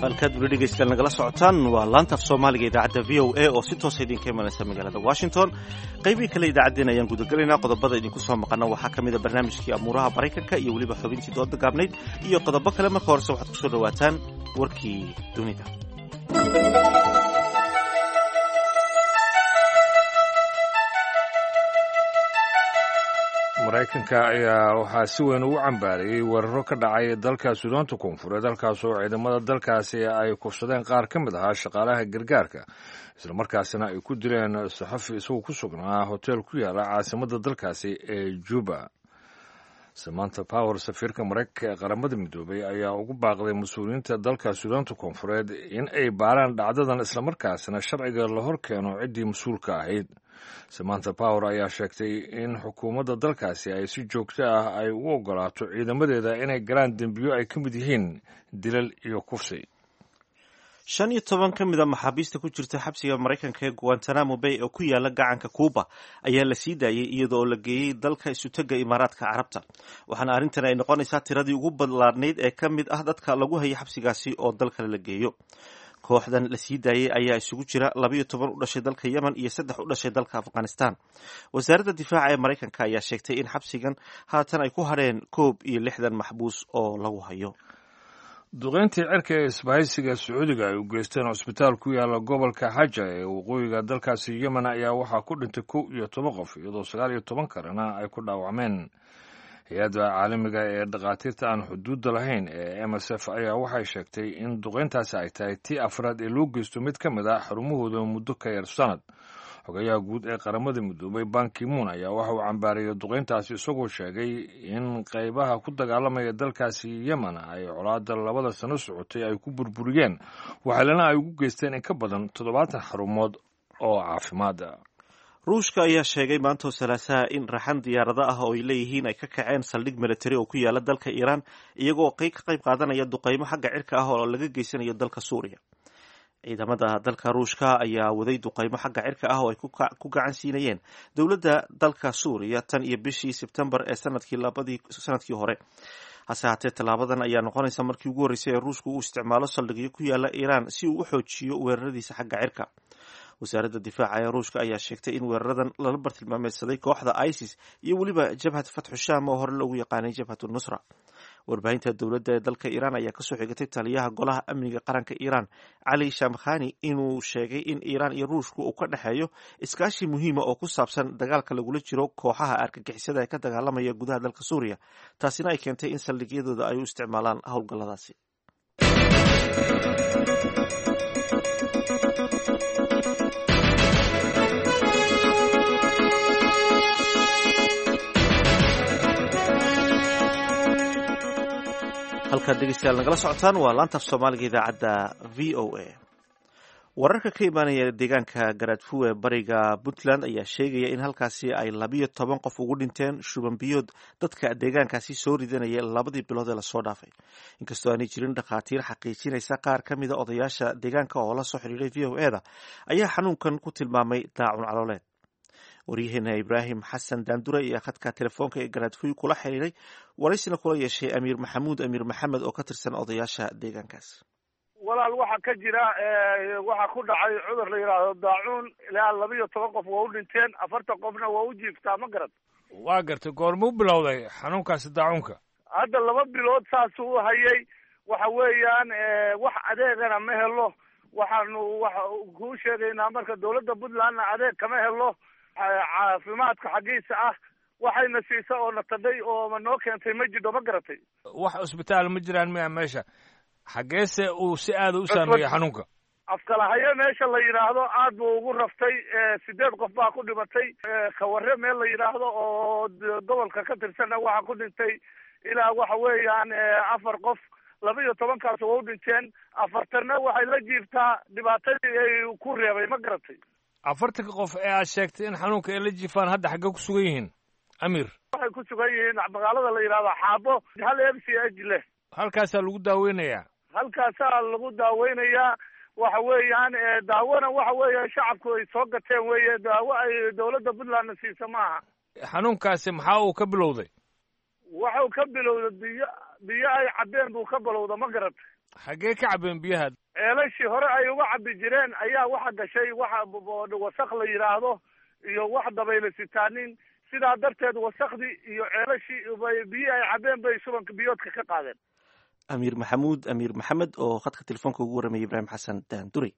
halkaad weli dhegeystayaal nagala socotaan waa laanta af soomaaliga idaacadda v o a oo si toosa idinka imanaysa magaalada washington qaybihii kale idaacaddeen ayaan gudagelaynaa qodobada idinku soo maqana waxaa ka mid a barnaamijkii amuuraha maraykanka iyo weliba xubintii dooda gaabnayd iyo qodobo kale marka horese waxaad kusoo dhawaataan warkii dunida maraykanka ayaa waxaa si weyn ugu cambaarayey weeraro ka dhacay dalka suudaanta koonfureed halkaas oo ciidamada dalkaasi ay kufsadeen qaar ka mid ahaa shaqaalaha gargaarka islamarkaasina ay ku dileen saxafi isagoo ku sugnaa hoteel ku yaala caasimadda dalkaasi ee juba samanta power safiirka maraykanka ee qaramada midoobay ayaa ugu baaqday mas-uuliyiinta dalka suudaanta koonfureed in ay baaraan dhacdadan islamarkaasina sharciga la hor keeno ciddii mas-uulka ahayd samanta power ayaa sheegtay in xukuumadda dalkaasi ay si joogto ah ay u ogolaato ciidamadeeda inay galaan dembiyo ay ka mid yihiin dilal iyo kufsi shan iyo toban ka mid a maxaabiista ku jirta xabsiga maraykanka ee guantanamo bay oo ku yaala gacanka kuuba ayaa la sii daayey iyada oo la geeyey dalka isutega imaaraadka carabta waxaana arrintan ay noqonaysaa tiradii ugu ballaadhnayd ee ka mid ah dadka lagu hayay xabsigaasi oo dal kale la geeyo kooxdan la sii daayey ayaa isugu jira labayo toban u dhashay dalka yemen iyo saddex u dhashay dalka afghanistan wasaaradda difaaca ee maraykanka ayaa sheegtay in xabsigan haatan ay ku hadheen koob iyo lixdan maxbuus oo lagu hayo duqeyntii cirka ee isbahaysiga sacuudiga ay u geysteen cusbitaal ku yaala gobolka xaja ee waqooyiga dalkaasi yemen ayaa waxaa ku dhintay kow iyo toban qof iyadoo sagaal iyo toban kalena ay ku dhaawacmeen hay-adda caalamiga ee dhakhaatiirta aan xuduudda lahayn ee m s f ayaa waxay sheegtay in duqeyntaasi ay tahay tii afraad ee loo geysto mid ka mid ah xarumahooda muddo ka yar sanad xogayaha guud ee qaramada midoobay bankimuun ayaa waxa uu cambaariyey duqeyntaasi isagoo sheegay in qaybaha ku dagaalamaya dalkaasi yemen ay colaada labada sano socotay ay ku burburiyeen waxaalana ay ugu geysteen in ka badan toddobaatan xarumood oo caafimaada ruushka ayaa sheegay maantoo salaasaha in raxan diyaarado ah oo ay leeyihiin ay ka kaceen saldhig militari oo ku yaala dalka iiraan iyagoo ka qayb qaadanaya duqeymo xagga cirka ah oo laga geysanayo dalka suuriya ciidamada dalka ruushka ayaa waday duqeymo xagga cirka ah oo ay ku gacan siinayeen dowladda dalka suuriya tan iyo bishii sebtembar ee sanadkii labadii sanadkii hore hase haatee tallaabadan ayaa noqonaysa markii ugu horreysay ee ruushku uu isticmaalo saldhigyo ku yaala iiraan si uu u xoojiyo weeraradiisa xagga cirka wasaaradda difaaca ee ruushka ayaa sheegtay in weeraradan lala bartilmaameysaday kooxda isis iyo weliba jabhat fatxu sham oo hore loogu yaqaanay jabhat nusra warbaahinta dowladda ee dalka iiraan ayaa kasoo xigatay taliyaha golaha amniga qaranka iiraan cali shamkhani inuu sheegay in iiraan iyo ruushku uu ka dhexeeyo iskaashi muhiima oo ku saabsan dagaalka lagula jiro kooxaha argagixisada ee ka dagaalamaya gudaha dalka suuriya taasina ay keentay in saldhigyadooda ay u isticmaalaan howlgalladaasi halkaad dhegeystayaal nagala socotaan waa laantaaf soomaaliga idaacadda v o a wararka ka imaanaya deegaanka garaadfuwe bariga puntland ayaa sheegaya in halkaasi ay labiyo toban qof ugu dhinteen shubanbiyood dadka deegaankaasi soo ridanaya labadii bilood ee lasoo dhaafay inkastoo aanay jirin dhakhaatiir xaqiijinaysa qaar ka mida odayaasha deegaanka oo la soo xidhiiray v o e da ayaa xanuunkan ku tilmaamay daacun calooleed waryaheena ibraahim xasan daandure ayaa khadka telefoonka ee garaadfuy kula xiriiray waraysina kula yeeshay amiir maxamuud amiir maxamed oo ka tirsan odayaasha deegaankaas walaal waxaa ka jira waxaa ku dhacay cudur la yidhaahdo daacuun ilaa laba iyo toban qof waa u dhinteen afartan qofna waa u jiiftaa ma garad waa gartay goormuu bilowday xanuunkaasi daacuunka hadda laba bilood saasuu u hayay waxa weeyaan wax adeegana ma helo waxaanu waxa kuu sheegaynaa marka dawladda puntlandna adeeg kama helo caafimaadka xaggiisa ah waxayna siisa oo na tadhay oo noo keentay ma jidho ma garatay wax cusbitaal ma jiraan miya meesha xaggeese uu si aada u saameeyey xanuunka afkalahayo meesha la yidhaahdo aad buu ugu raftay sideed qof baa ku dhimatay kawarre meel la yidhaahdo oo gobolka ka tirsanna waxaa ku dhintay ilaa waxa weeyaan afar qof laba iyo tobankaas waa u dhinteen afartanna waxay la jiiftaa dhibaatadii ay ku reebay ma garatay afartanka qof ee aad sheegtay in xanuunka ay la jiifaan hadda xaggee ku sugan yihiin amiir waxay ku sugan yihiin magaalada la yidhahdo xaabo hal m c h leh halkaasaa lagu daaweynayaa halkaasaa lagu daaweynayaa waxa weeyaan daawona waxa weeya shacabku ay soo gateen weeye daawo ay dawladda puntlandna siisa maaha xanuunkaasi maxaa uu ka bilowday waxau ka bilowday biyo biyo ay cabbeen buu ka bilowda ma garatay xaggee ka cabeen biyaha ceelashii hore ay uga cabi jireen ayaa waxa gashay waxa wasak la yidhaahdo iyo wax dabayla sitaanin sidaa darteed wasakdii iyo ceelashii biyi ay cabeen bay shubanka biyoodka ka qaadeen amiir maxamuud amiir maxamed oo khadka telefoonka ugu warramaya ibraahim xasan daandurey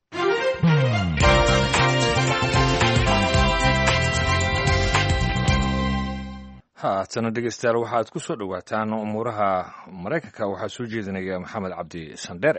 haatana dhegeystayaal waxaad ku soo dhowaataan umuuraha maraykanka waxaa soo jeedinaya maxamed cabdi sandheere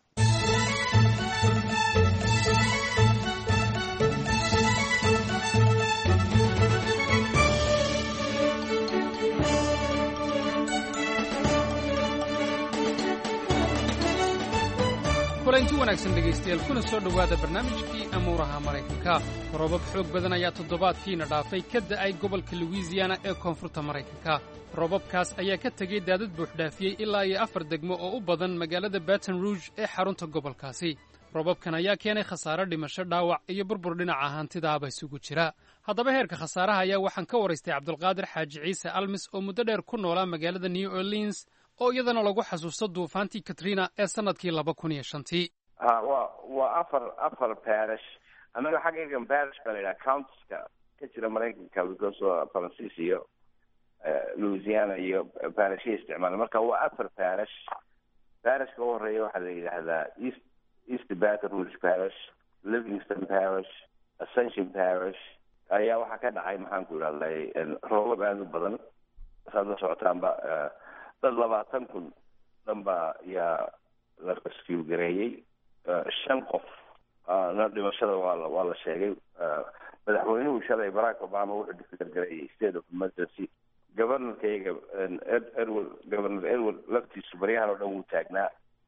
kulanti wanaagsan dhegaystayaal kuna soo dhowaada barnaamijkii amuuraha maraykanka roobab xoog badan ayaa toddobaadkiina dhaafay ka da'ay gobolka luwisiyana ee koonfurta maraykanka roobabkaas ayaa ka tegey daadad buuxdhaafiyey ilaa iyo afar degmo oo u badan magaalada baton rouge ee xarunta gobolkaasi roobabkan ayaa keenay khasaare dhimasho dhaawac iyo burbur dhinaca hantidaaba isugu jira haddaba heerka khasaaraha ayaa waxaan ka waraystay cabdulqaadir xaaji ciise almis oo muddo dheer ku noolaa magaalada new orleans oo iyadana lagu xasuusto duufaantii katrina ee sanadkii laba kun iyo shantii ha wa waa afar afar parish anaga xaggaygan parish baa la yidhaha countiska ka jira maraykanka because francis iyo louisiana iyo parishya isticmaala marka waa afar parish parishka u horeeya waxaa la yidhaahdaa east east baton rouge parish livingston parish ascension parish ayaa waxaa ka dhacay maxaan ku idhahday roobab aada u badan saad la socotaanba dad labaatan kun dhan baa yaa la rescue gareeyey shan qof na dhimashada waa la waa la sheegay madaxweynuhu shalay barack obama wuxuu declare gareeyey state of emergency governorkayga edward governor edward laftiisu baryahan oo dhan wuu taagnaa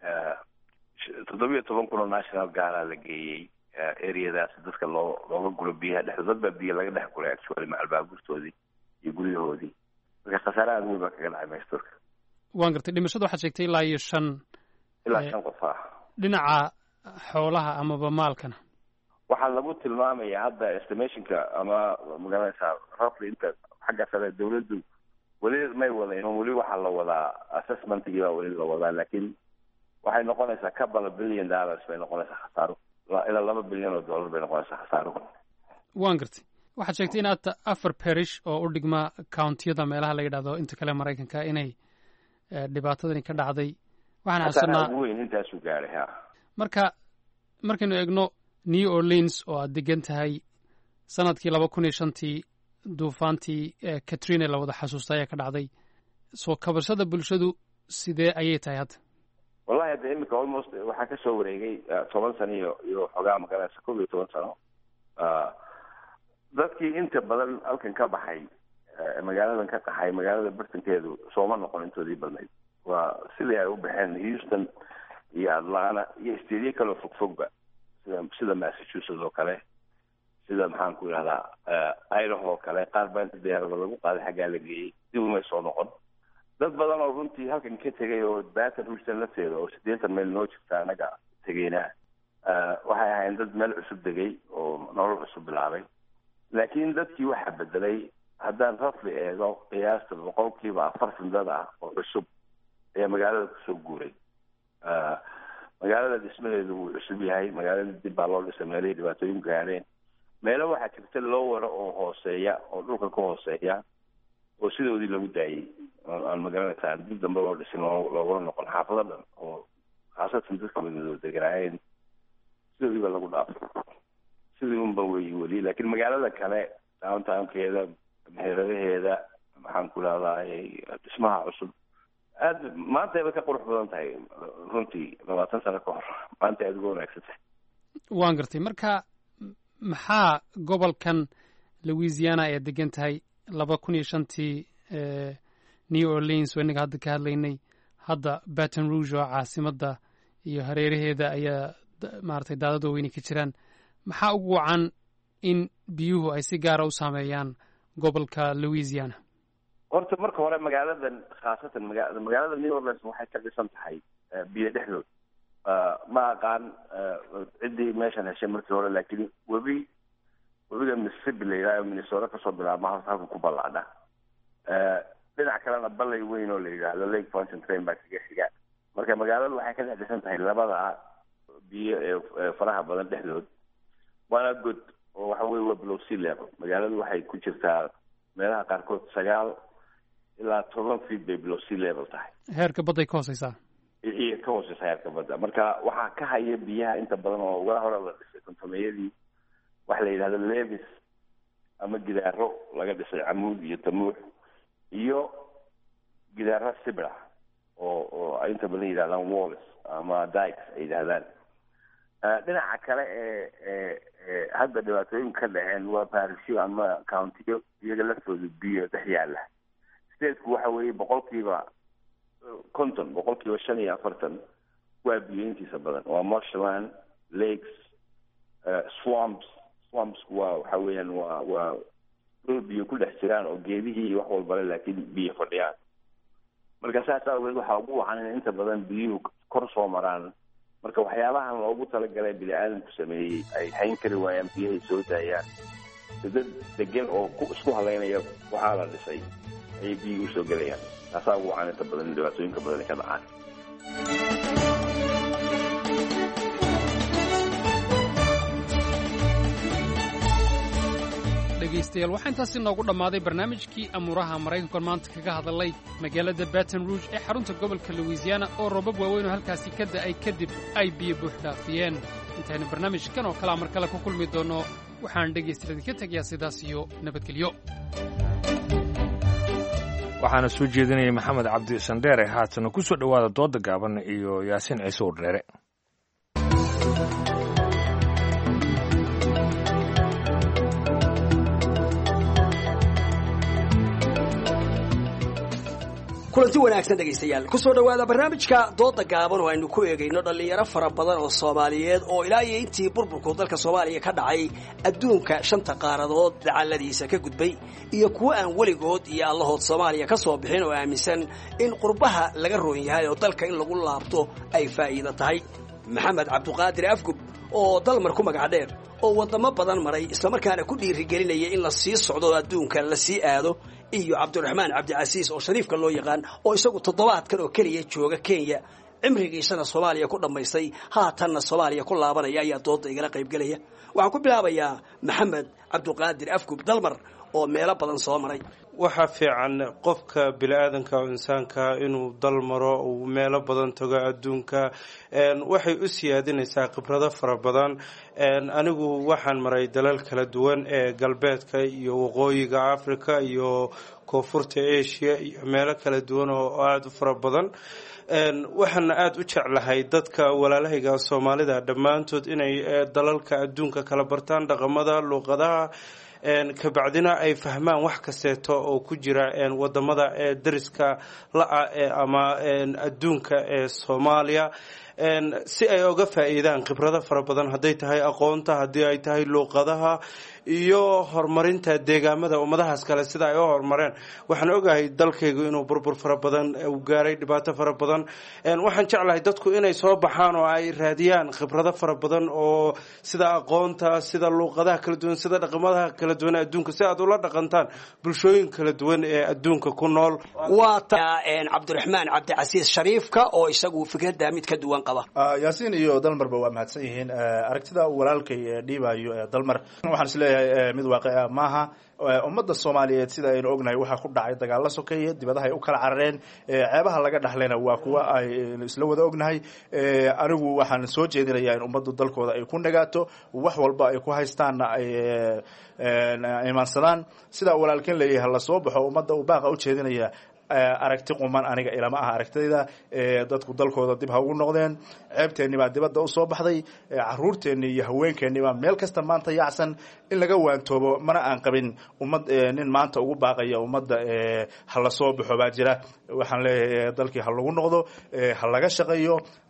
toddobiyo toban kun oo national gaaraa la geeyey areadaas dadka loo looga gulo biyaha dhexdo dad baa biyo laga dhex gulay actually macalbaabuurtoodii iyo guryahoodii marka khasaare aada weyn baa kaga dhacay maysturka waan gartay dhimashada waxaad sheegtay ilaa iyo shan ilaa shan qof ah dhinaca xoolaha amaba maalkana waxaa lagu tilmaamaya hadda estimationka ama magaranaysaa roughly inta xagga sare dawladdu weli may wadayn weli waxaa la wadaa assessmentigii baa weli la wadaa laakiin waxay noqonaysaa couple of billion dollars bay noqonaysaa khasaaro ilaa laba bilyan oo dollar bay noqonaysaa khasaaro waan gartay waxaad sheegtay in aad afar parish oo u dhigma countiyada meelaha la yidhahdo inta kale maraykanka inay dhibaatadani ka dhacday waxaan xasuusanaa weyn intaasuu gaaray ha marka markaynu eegno new orleans oo aad degan tahay sanadkii laba kun iyo shantii duufaantii katrina la wada xasuusta ayaa ka dhacday soo kabashada bulshadu sidee ayay tahay hadda wallahi hadda imika almost waxaa ka soo wareegay toban sano iyo iyo xogaa magaranaysa kob iyo toban sano dadkii inta badan halkan ka baxay magaaladan ka qaxay magaalada bartankeedu sooma noqon intoodii badnayd waa sidii ay u baxeen houston iyo atlanta iyo stadiyo kaleo fogfogba sida sida massachusetts oo kale sida maxaan ku idhahdaa idaho oo kale qaar baa inta diyaarada lagu qaaday xaggaa la geeyey dib umay soo noqon dad badan oo runtii halkan ka tegay oo baton houston lafteeda oo siddeetan mayl noo jirta anaga tegeyna waxay ahayn dad meel cusub degay oo nolol cusub bilaabay laakiin dadkii waxaa bedelay haddaan rafli eego qiyaasta boqolkiiba afartan dad ah oo cusub ayaa magaalada kusoo guuray magaalada dhismadeedu wuu cusub yahay magaalada dib baa loo dhisay meelihii dhibaatooyin gaareen meelo waxaa jirta loo waro oo hooseeya oo dhulka ka hooseeya oo sidoodii lagu daayey aan magaranaysaa dib dambe loo dhisin loogula noqon xaafado dhan oo khaasatan dadka madmadoo deganaayeen sidoodii baa lagu dhaafay sidii unba weyi weli laakiin magaalada kale downtownkeeda meheradaheeda maxaan ku idhahdaa dhismaha cusub aada maanta ay bay ka qurux badan tahay runtii labaatan sano ka hor maanta aada uga wanaagsan tahay waan gartay marka maxaa gobolkan louisiana ee degan tahay laba kun iyo shantii new orleans oo innaga hadda ka hadlaynay hadda baton rouge oo caasimadda iyo hareeraheeda ayaa maaragtay daadad waaweyne ka jiraan maxaa ugu wacan in biyuhu ay si gaara u saameeyaan gobolka louisiana horta marka hore magaaladan khaasatan maga magaalada new orleans waxay ka dhisan tahay biyo dhexdood ma aqaan ciddii meeshan heshay markii hore laakiin webi webiga mississippi la yidhahdo minnesota kasoo bilaabma halka halka ku ballaadha dhinac kalena ballay weyn oo la yidhaahdo lake fountain train baa kaga xiga marka magaaladu waxay ka dhex dhisan tahay labada biyo ee faraha badan dhexdood waana god oo waxa weye waa below sea level magaaladu waxay ku jirtaa meelaha qaarkood sagaal ilaa toban feet bay below sea level tahay heerka badday ka hooseysaa iyo ka hooseysa heerka badda marka waxaa ka haya biyaha inta badan oo uga hore la dhisay kontomeyadii waxa la yidhahdo levis ama gidaaro laga dhisay camuud iyo tamuux iyo gidaaro sibra oo oo ay inta badan yidhahdaan walls ama dikes ay yidhahdaan dhinaca kale ee ee ee hadda dhibaatooyinka ka dhaceen waa barisyo ama countiyo iyaga laftooda biyo dhex yaala stateku waxa weeye boqolkiiba konton boqolkiiba shan iyo afartan waa biyo intiisa badan waa marshland lakes swamps swampsku waa waxa weeyaan waa waa dhul biyo ku dhex jiraan oo geedihii iyo wax walbale laakiin biyo fadhiyaan marka saas aageed waxaa ugu wacan in inta badan biyuhu kor soo maraan marka waxyaabahan loogu talagalay bini aadamku sameeyey ay hayn kari waayaan biyahay soo daayaan dad degan oo ku isku halaynaya waxaa la dhisay ayay biyihii usoo gelayaan taasaa ugu wacan inta badan dhibaatooyinka badan ay ka dhacaan dhegaystayaal waxaa intaasi noogu dhammaaday barnaamijkii amuuraha maraykankan maanta kaga hadalay magaalada baton rouge ee xarunta gobolka louisiana oo roobab waaweyn oo halkaasi ka da'ay kadib ay biyo buux dhaafiyeen intaynu barnaamijkan oo kalea mar kale ku kulmi doonno waxaan dhegaystayaal idinka tegayaa sidaas iyo nabadgelyo waxaana soo jeedinayay maxamed cabdi sandheere haatana ku soo dhowaada dooda gaaban iyo yaasiin ciise urdheere kulanti wanaagsan dhegaystayaal kusoo dhowaada barnaamijka dooda gaaban oo aynu ku eegayno dhallinyaro fara badan oo soomaaliyeed oo ilaa iyo intii burburku dalka soomaaliya ka dhacay adduunka shanta qaaradood dacalladiisa ka gudbay iyo kuwo aan weligood iyo allahood soomaaliya ka soo bixin oo aaminsan in qurbaha laga roon yahay oo dalka in lagu laabto ay faa'iido tahay maxamed cabduqaadir afgub oo dalmar ku magac dheer oo waddamo badan maray islamarkaana ku dhiirigelinaya in la sii socdo adduunka la sii aado iyo cabdiraxmaan cabdicasiis oo shariifka loo yaqaan oo isagu toddobaadkan oo keliya jooga kenya cimrigiisana soomaaliya ku dhammaystay haatanna soomaaliya ku laabanaya ayaa dooda igala qaybgelaya waxaan ku bilaabayaa maxamed cabduqaadir afgub dalmar oo meelo badan soo maray waxaa fiican qofka bini-aadanka oo insaanka inuu dal maro uu meelo badan tago adduunka waxay u siyaadinaysaa khibrado fara badan anigu waxaan maray dalal kala duwan ee galbeedka iyo waqooyiga africa iyo koonfurta asia iyo meelo kala duwan oo aada u fara badan waxaana aada u jeclahay dadka walaalahayga soomaalida dhammaantood inay dalalka adduunka kala bartaan dhaqamada luuqadaha kabacdina ay fahmaan wax kasteeto oo ku jira wadamada ee dariska la-a ama adduunka ee soomaaliya si ay oga faa'iidaan khibrado fara badan hadday tahay aqoonta haddii ay tahay luuqadaha iyo horumarinta deegaamada ummadahaas kale sida ay u horumareen waxaan ogahay dalkaygu inuu burbur fara badan uu gaaray dhibaato fara badan waxaan jeclahay dadku inay soo baxaan oo ay raadiyaan khibrado fara badan oo sida aqoonta sida luuqadaha kala duwan sida dhaqamadaha kala duwan adduunka si aad ula dhaqantaan bulshooyin kala duwan ee adduunka ku nool waa ta cabdiraxmaan cabdicasiis shariifka oo isagu fikradda mid ka duwan qaba yaasiin iyo dalmarba waa mahadsan yihiin aragtida uu walaalkay dhiibayo dalmar waxaan isleeyahay mid waaqica maaha ummadda soomaaliyeed sida aynu ognahay waxaa ku dhacay dagaalla sokeeye dibadaha ay u kala carareen ceebaha laga dhaxlayna waa kuwa aynu isla wada ognahay anigu waxaan soo jeedinayaa in ummaddu dalkooda ay ku nagaato wax walba ay ku haystaanna ay imaansadaan sidaa walaalkeen leeyahay lasoo baxo ummadda uu baaqa u jeedinaya aragti quman aniga ilama aha aragtidayda dadku dalkooda dib ha ugu noqdeen ceebteenni baa dibadda usoo baxday caruurteenni iyo haweenkeenni baa meel kasta maanta yaacsan in laga waantoobo mana aan qabin ummad nin maanta ugu baaqaya ummadda ha lasoo baxo baa jira waxaan leeyahay dalkii ha lagu noqdo ha laga shaqeeyo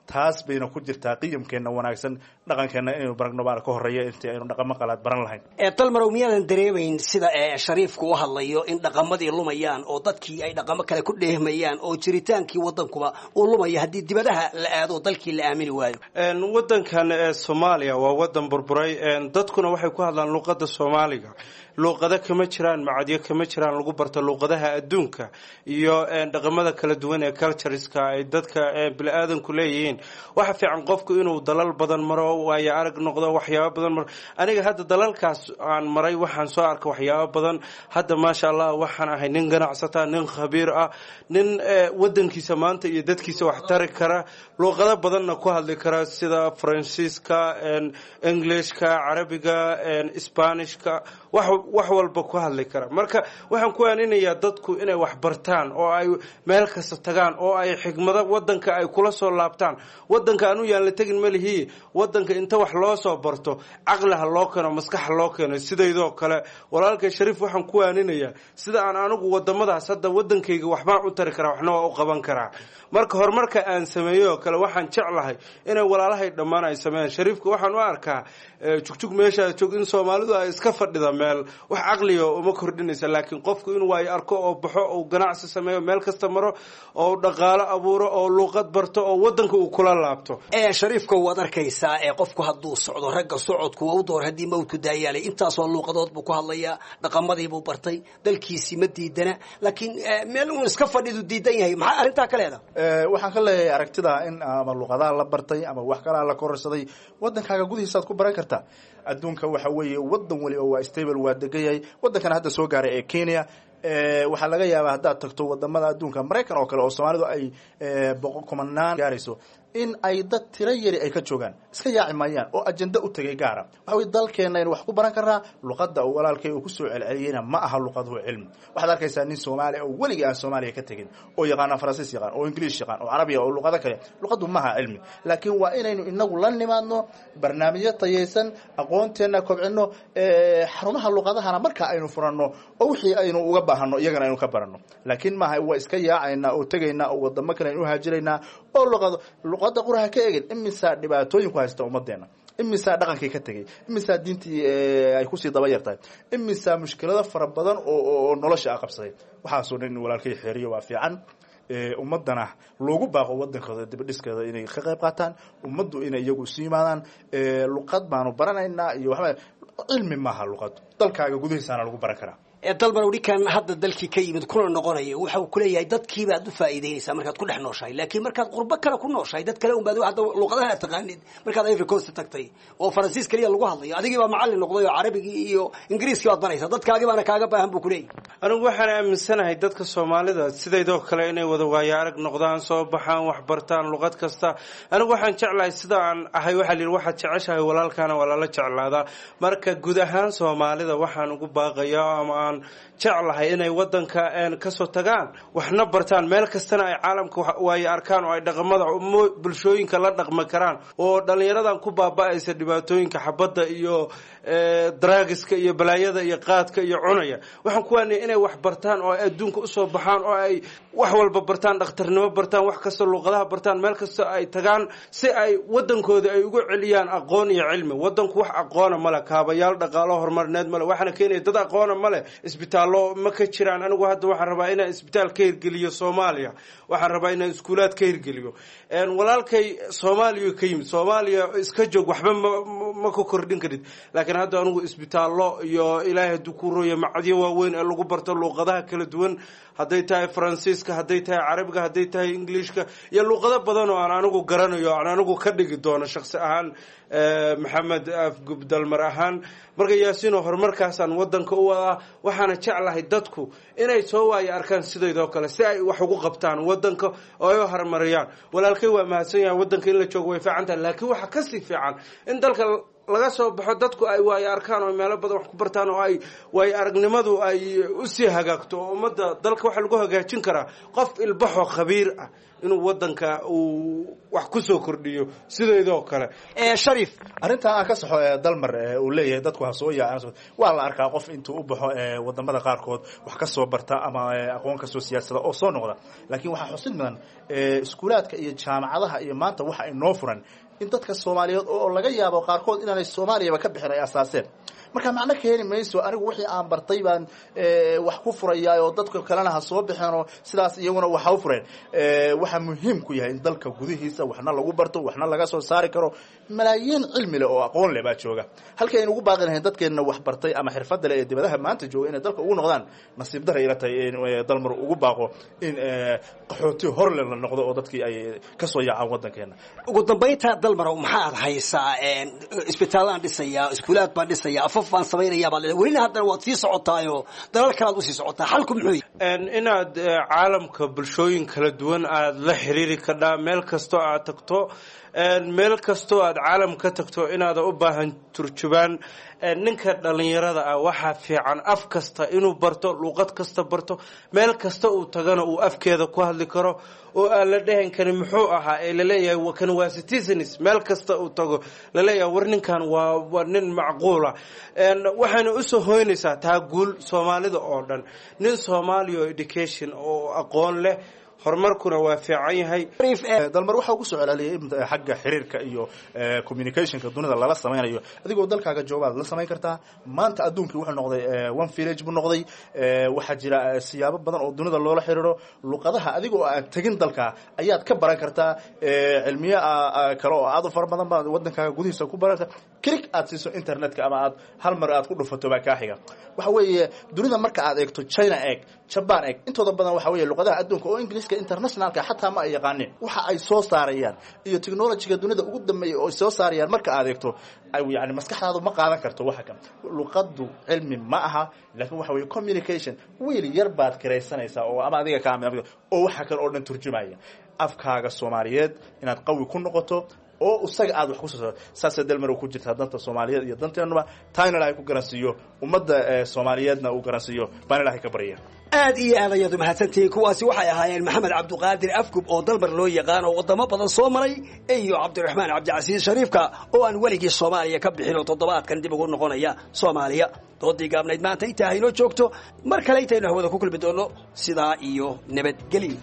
taas bayna ku jirtaa qiyamkeenna wanaagsan dhaqankeenna inaynu baragno baana ka horreeya intii aynu dhaqamo qalaad baran lahayn dalmarow miyaadan dareemayn sida shariifku u hadlayo in dhaqamadii lumayaan oo dadkii ay dhaqamo kale ku dheehmayaan oo jiritaankii wadankuba uu lumaya haddii dibadaha la aado dalkii la aamini waayo wadankan ee soomaaliya waa wadan burburay dadkuna waxay ku hadlaan luuqada soomaaliga luuqado kama jiraan macadyo kama jiraan lagu barto luuqadaha adduunka iyo dhaqamada kala duwan ee cultureska ay dadka bini-aadanku leeyihiin waxa fiican qofku inuu dalal badan maro waayo arag noqdo waxyaabo badan maro aniga hadda dalalkaas aan maray waxaan soo arkay waxyaabo badan hadda maasha allah waxaan ahay nin ganacsata nin khabiir ah nin wadankiisa maanta iyo dadkiisa wax tari kara luuqado badanna ku hadli kara sida faransiiska englishka carabiga spanishka wax walba ku hadli kara marka waxaan ku aaninayaa dadku inay wax bartaan oo ay meel kasta tagaan oo ay xigmado wadanka ay kula soo laabtaan wadanka anu yaan la tegin malihii wadanka inta wax loo soo barto caqliha loo keeno maskaxa loo keeno sidaydoo kale walaalkay shariif waxaan ku aaninayaa sida aan anigu wadamadaas hadda wadankayga waxbaan u tari karaa waxna waa u qaban karaa marka horumarka aan sameeyey oo kale waxaan jeclahay inay walaalahay dhammaan ay sameeyaan shariifka waxaan u arkaa jugjug meeshaa joog in soomaalidu ay iska fadhida meel wax caqliga uma kordhinaysa laakiin qofku inuu waayo arko oo baxo oo ganacsi sameeyo meel kasta maro oo dhaqaalo abuuro oo luuqad barto oo wadanka uu kula laabto shariifka waad arkaysaa ee qofku hadduu socdo ragga socodku waa u door haddii mawdku daayaalay intaasoo luuqadood buu ku hadlayaa dhaqamadiibuu bartay dalkiisii ma diidana laakiin meel uu iska fadhidu diidan yahay maxaa arrintaa ka leeda waxaan ka leeyahay aragtida in ama luuqadaha la bartay ama wax kalaa la kororsaday wadankaaga gudihiisaad ku baran kartaa adduunka waxa weeye wadan waliba waa stable waa degan yahay wadankan hadda soo gaaray ee kenya waxaa laga yaabaa haddaad tagto wadamada adduunka maraykan oo kale oo soomaalidu ay kumanaan gaarayso in ay dad tiro yari ay ka joogaan iska yaaci maayaan oo ajenda u tegay gaara waxa wey dalkeenna aynu wax ku baran karnaa luqadda uu walaalkay uu kusoo celceliyeyna ma aha luqaduhu cilmi waxaad arkaysaa nin soomaaliya oo weligii aan soomaaliya ka tegin oo yaqaana faransiis yaqaan oo ingiliish yaqaan oo carabiya oo luqado kale luqaddu ma aha cilmi laakiin waa inaynu inagu la nimaadno barnaamijyo tayaysan aqoonteenna kobcino xarumaha luqadahana marka aynu furanno oo wixii aynu uga baahano iyagana aynu ka baranno laakiin maaha waa iska yaacaynaa oo tegaynaa oo wadamo kale aynu uhaajiraynaa oo luqado luqada quraha ka egin imisaa dhibaatooyinku haysta ummadeena imisaa dhaqankii ka tegay imisaa diintii ay kusii daba yartahay imisaa mushkilado fara badan oo nolosha a qabsaday waxaasoo dhan in walaalkay xeeriyo waa fiican ummadana loogu baaqo wadankooda dibadhiskeeda inay ka qayb qaataan ummaddu inay iyagu isu yimaadaan luqad baanu baranaynaa iyo waxba cilmi maaha luqad dalkaaga gudihiisaana lagu baran karaa dalban ninkan hadda dalkii ka yimid kuna noqonaya waxa uu kuleeyahay dadkiibaad u faa'iideynaysaa markaad ku dhex nooshahay laakiin markaad qurbo kale ku nooshahay dad kale unbaad hadda luqadaha aad taqaanid markaad ivory coast tagtay oo faransiis kaliya lagu hadlayo adigii baa macallin noqday oo carabigii iyo ingiriiskii baad baraysaa dadkaagii baana kaaga baahan buu kuleeyahay anigu waxaan aaminsanahay dadka soomaalida sidaydoo kale inay wada waayo arag noqdaan soo baxaan wax bartaan luqad kasta anigu waxaan jeclahay sida aan ahay waxaa layidhi waxaad jeceshahay walaalkaana waa lala jeclaadaa marka guud ahaan soomaalida waxaan ugu baaqayaa ama aan jeclahay inay wadanka kasoo tagaan waxna bartaan meel kastana ay caalamka waayo arkaan oo ay dhaqamada bulshooyinka la dhaqmi karaan oo dhallinyaradan ku baaba-aysa dhibaatooyinka xabadda iyo draagiska iyo balaayada iyo qaadka iyo cunaya waxaan ku waanaya inay wax bartaan oo ay adduunka usoo baxaan oo ay wax walba bartaan dhakhtarnimo bartaan wax kasta luuqadaha bartaan meel kasta ay tagaan si ay wadankooda ay ugu celiyaan aqoon iyo cilmi wadanku wax aqoona male kaabayaal dhaqaalo horumarineed male waxaana keenaya dad aqoona male isbitaallo ma ka jiraan anigu hadda waxaan rabaa inaan isbitaal ka hirgeliyo soomaaliya waxaan rabaa inaan iskuulaad ka hirgeliyo walaalkay soomaaliya ka yimid soomaaliya iska joog waxba ma ka kordhin karid laakiin hadda anigu isbitaallo iyo ilaahay hadduu ku roya macadyo waaweyn ee lagu barto luuqadaha kala duwan hadday tahay faransiiska hadday tahay carabiga hadday tahay ingiliishka iyo luuqado badan oo aan anigu garanayo aan anigu ka dhigi doono shaksi ahaan maxamed afgub dalmar ahaan marka yaasiino horumarkaasaan wadanka u wadaa waxaana jeclahay dadku inay soo waayo arkaan sidaydoo kale si ay wax ugu qabtaan wadanka oo ay u horumariyaan walaalkay waa mahadsan yahay wadanka in la joogo way fiican tahay laakiin waxaa kasii fiican in dalka laga soo baxo dadku ay waayo arkaan oo meelo badan wax ku bartaan oo ay waayo aragnimadu ay usii hagaagto oo ummadda dalka waxaa lagu hagaajin karaa qof ilbaxoo khabiir ah inuu wadanka uu wax kusoo kordhiyo sideedoo kale shariif arrintaa aan ka saxo ee dalmar ee uu leeyahay dadku ha soo yaacaan waa la arkaa qof intuu u baxo ee wadamada qaarkood wax ka soo barta ama aqoon kasoo siyaadsada oo soo noqda laakiin waxaa xusid mudan iskuulaadka iyo jaamacadaha iyo maanta waxa ay noo furan in dadka soomaaliyeed oo laga yaabo qaarkood inaanay soomaaliyaba ka bixin ay asaaseen marka macno keeni mayso anigu wixii aan bartay baan wax ku furayaa oo dadka kalena ha soo bixeen oo sidaas iyaguna wax ha u fureen waxaa muhiim ku yahay in dalka gudihiisa waxna lagu barto waxna laga soo saari karo malaayiin cilmi leh oo aqoon leh baa jooga halkii aynu ugu baaqi lahayn dadkeenna wax bartay ama xirfadda leh ee dibadaha maanta jooga inay dalka ugu noqdaan nasiib daray ila tahay in dalmar ugu baaqo in qaxooti horle la noqdo oo dadkii ay kasoo yaacaan wadankeena ugu dambaynta dalmarow maxaad haysaa isbitaalaan dhisayaa iskuulaad baan dhisayaa afaf baan samaynayaa baad leedahay welina haddana waad sii socotaayo dalal kalaad usii socotaa xalku muxuu yahay inaad caalamka bulshooyin kala duwan aad la xiriiri kadhaa meel kastoo aad tagto meel kastoo aad caalam ka tagto inaada u baahan turjubaan ninka dhalinyarada ah waxaa fiican af kasta inuu barto luuqad kasta barto meel kasta uu tagana uu afkeeda ku hadli karo oo aan la dhahan karin muxuu ahaa ee laleeyahay kan waa citizens meel kasta uu tago laleeyahay war ninkan waa waa nin macquula waxayna usoo hoynaysaa taa guul soomaalida oo dhan nin soomaaliya oo education oo aqoon leh horumarkuna waa fiican yahay dalmar waxaa ugu soo celceliyay xagga xiriirka iyo communicationka dunida lala samaynayo adigoo dalkaaga joogaad la samayn kartaa maanta adduunkii wuxuu noqday one village buu noqday waxaa jira siyaabo badan oo dunida loola xiriiro luqadaha adigoo aan tegin dalka ayaad ka baran kartaa cilmiyo kale oo aad u fara badan baad wadankaaga gudihiisa ku baran kartaa click aad siiso internetka ama aad hal mar aad ku dhufato baa kaa xiga waxa weeye dunida marka aad eegto china eeg jaban eeg intooda badan waxa weeye luqadaha adduunka oo ingiliiska internationalka xataa ma ay yaqaanin waxa ay soo saarayaan iyo technologyga dunida ugu dambeeya oo ay soo saarayaan marka aad eegto yani maskaxdaadu ma qaadan karto waxa kan luqadu cilmi ma aha laakiin waxa weeye communication wiil yar baad kiraysanaysaa oo ama adiga kaa oo waxa kale oo dhan turjumaya afkaaga soomaaliyeed inaad qawi ku noqoto oo isaga aad wax ku soo saasay dalmar ku jirtaa danta soomaaliyeed iyo danteenuba taana ilaahay ku garansiiyo ummadda soomaaliyeedna uu garansiiyo baan ilaahay ka barya aad iyo aad ayaad umahadsantihiin kuwaasi waxay ahaayeen maxamed cabduqaadir afgub oo dalmar loo yaqaan oo wadamo badan soo maray iyo cabdiraxmaan cabdicasiis shariifka oo aan weligii soomaaliya ka bixin oo toddobaadkan dib ugu noqonaya soomaaliya doodii gaabnayd maanta intaa haynoo joogto mar kale intaynu hawada ku kulmi doono sidaa iyo nabadgelyo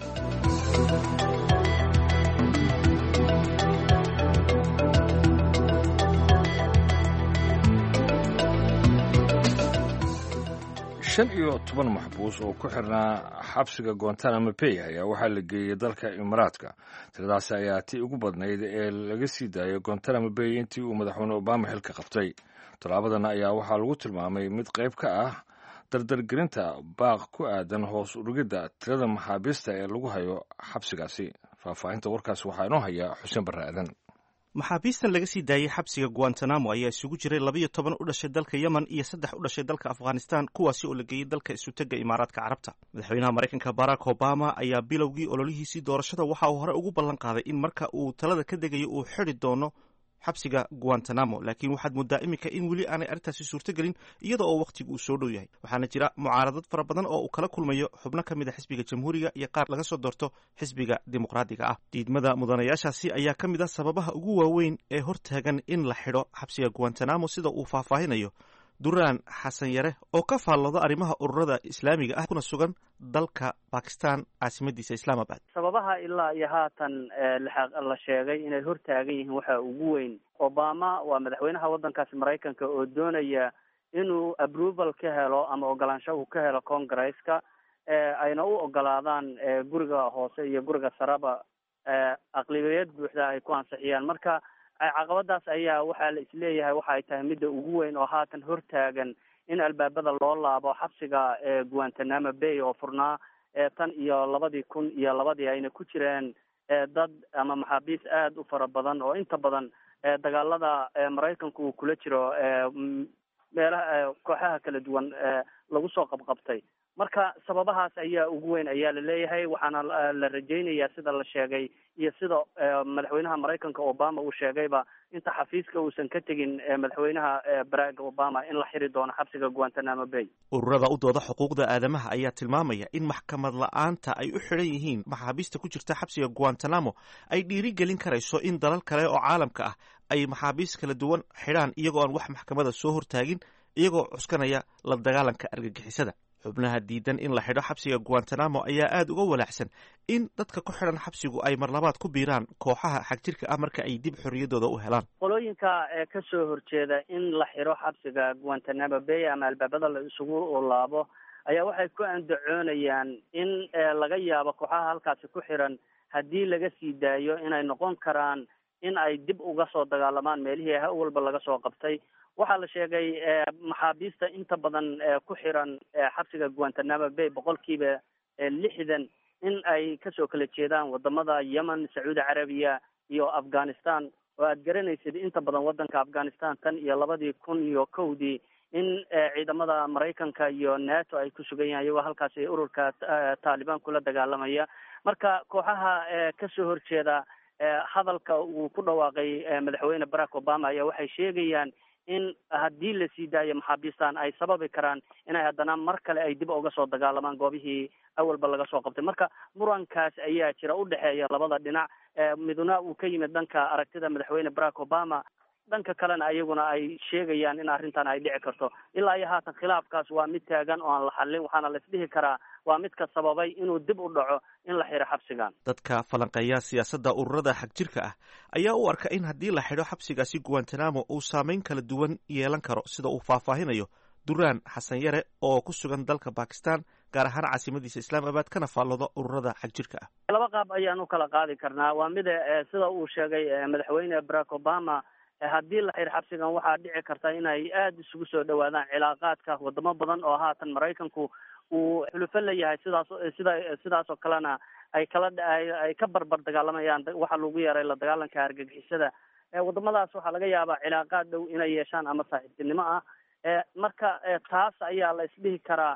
shan iyo toban maxbuus oo ku xirnaa xabsiga guantanamo bay ayaa waxaa la geeyey dalka imaaraadka tiradaasi ayaa tii ugu badnayd ee laga sii daayay guantanamo bay intii uu madaxweyne obama xilka qabtay tallaabadan ayaa waxaa lagu tilmaamay mid qayb ka ah dardargelinta baaq ku aadan hoos urugidda tirada maxaabiista ee lagu hayo xabsigaasi faahfaahinta warkaas waxaa inoo haya xuseen barre aadan maxaabiistan laga sii daayey xabsiga guantanamo ayaa isugu jiray labayo toban u dhashay dalka yemen iyo saddex u dhashay dalka afghanistan kuwaasi oo la geeyey dalka isutega imaaraadka carabta madaxweynaha maraykanka barack obama ayaa bilowgii ololihiisii doorashada waxa uu hore ugu ballan qaaday in marka uu talada ka degayo uu xidi doono xabsiga guantanamo laakiin waxaad moodaa iminka in weli aanay arrintaasi suurtogelin iyada oo wakhtigu uu soo dhow yahay waxaana jira mucaaradad fara badan oo uu kala kulmayo xubno ka mid a xisbiga jamhuuriga iyo qaar laga soo doorto xisbiga dimuqraadiga ah diidmada mudanayaashaasi ayaa ka mid ah sababaha ugu waaweyn ee hortaagan in la xidho xabsiga guantanamo sida uu faahfaahinayo duraan xasan yare oo ka faallooda arrimaha ururada islaamiga ah kuna sugan dalka bakistan caasimadiisa islaamabad sababaha ilaa iyo haatan la sheegay inay hortaagan yihiin waxaa ugu weyn obama waa madaxweynaha waddankaasi maraykanka oo doonaya inuu approval ka helo ama ogolaansho uu ka helo congresska ayna u ogolaadaan guriga hoose iyo guriga sareba aqlibiyad buuxda ay ku ansixiyaan marka caqabadaas ayaa waxaa la isleeyahay waxa ay tahay midda ugu weyn oo haatan hortaagan in albaabada loo laabo xabsiga guantanamo bay oo furnaa tan iyo labadii kun iyo labadii ayna ku jireen dad ama maxaabiis aada u fara badan oo inta badan dagaalada maraykanku uu kula jiro meelaha kooxaha kala duwan lagu soo qabqabtay marka sababahaas ayaa ugu weyn ayaa la leeyahay waxaana la rajaynayaa sida la sheegay iyo sida madaxweynaha maraykanka obama uu sheegayba inta xafiiska uusan ka tegin madaxweynaha barack obama in la xiri doono xabsiga guantanamo bay ururada u dooda xuquuqda aadamaha ayaa tilmaamaya in maxkamad la-aanta ay u xidhan yihiin maxaabiista ku jirta xabsiga guantanamo ay dhiiri gelin karayso in dalal kale oo caalamka ah ay maxaabiist kala duwan xidhaan iyagoo aan wax maxkamada soo hortaagin iyagoo cuskanaya la dagaalanka argagixisada xubnaha diidan in la xidho xabsiga guantanamo ayaa aada uga walaacsan in dadka ku xidhan xabsigu ay marlabaad ku biiraan kooxaha xagjirka ah marka ay dib xorriyaddooda u helaan qolooyinka ee kasoo horjeeda in la xidho xabsiga guantanamo bay ama albaabada la isugu laabo ayaa waxay ku andacoonayaan in laga yaabo kooxaha halkaasi ku xiran haddii laga sii daayo inay noqon karaan in ay dib uga soo dagaalamaan meelihii ha walba laga soo qabtay waxaa la sheegay maxaabiista inta badan ku xiran xabsiga guantanamo bay boqolkiiba lixdan in ay kasoo kala jeedaan wadamada yemen sacuudi carabiya iyo afghanistan oo aad garanaysid inta badan wadanka afghanistan tan iyo labadii kun iyo kowdii in ciidamada maraykanka iyo nato ay ku sugan yahan iyagoo halkaasi ururka taalibaan kula dagaalamaya marka kooxaha kasoo horjeeda hadalka uu ku dhawaaqay madaxweyne barack obama ayaa waxay sheegayaan in haddii la sii daayo maxaabiistan ay sababi karaan inay haddana mar kale ay dib uga soo dagaalamaan goobihii awalba laga soo qabtay marka murankaas ayaa jira udhexeeya labada dhinac midna uu ka yimid dhanka aragtida madaxweyne barack obama dhanka kalena ayaguna ay sheegayaan in arrintan ay dhici karto ilaa iyo haatan khilaafkaas waa mid taagan oo aan la xallin waxaana la isdhihi karaa waa midka sababay inuu dib u dhaco in la xiro xabsigan dadka falanqeeya siyaasadda ururada xagjirka ah ayaa u arka in haddii la xidho xabsigaasi guantanamo uu saameyn kala duwan yeelan karo sida uu faahfaahinayo duraan xasan yare oo ku sugan dalka bakistan gaar ahaan caasimadiisa islaamabad kana faallooda ururada xagjirka ah laba qaab ayaan u kala qaadi karnaa waa mida sida uu sheegay madaxweyne barack obama haddii la xiro xabsigan waxaa dhici karta inay aada isugu soo dhawaadaan cilaaqaadka wadamo badan oo haatan maraykanku uu xulufo leeyahay sidaas sida sidaas oo kalena ay kala ay ka barbar dagaalamayaan waxa lagu yeeray la dagaalanka argagixisada wadamadaas waxaa laga yaabaa cilaaqaad dhow inay yeeshaan ama saaxiibtinimo ah marka taas ayaa la isdhihi karaa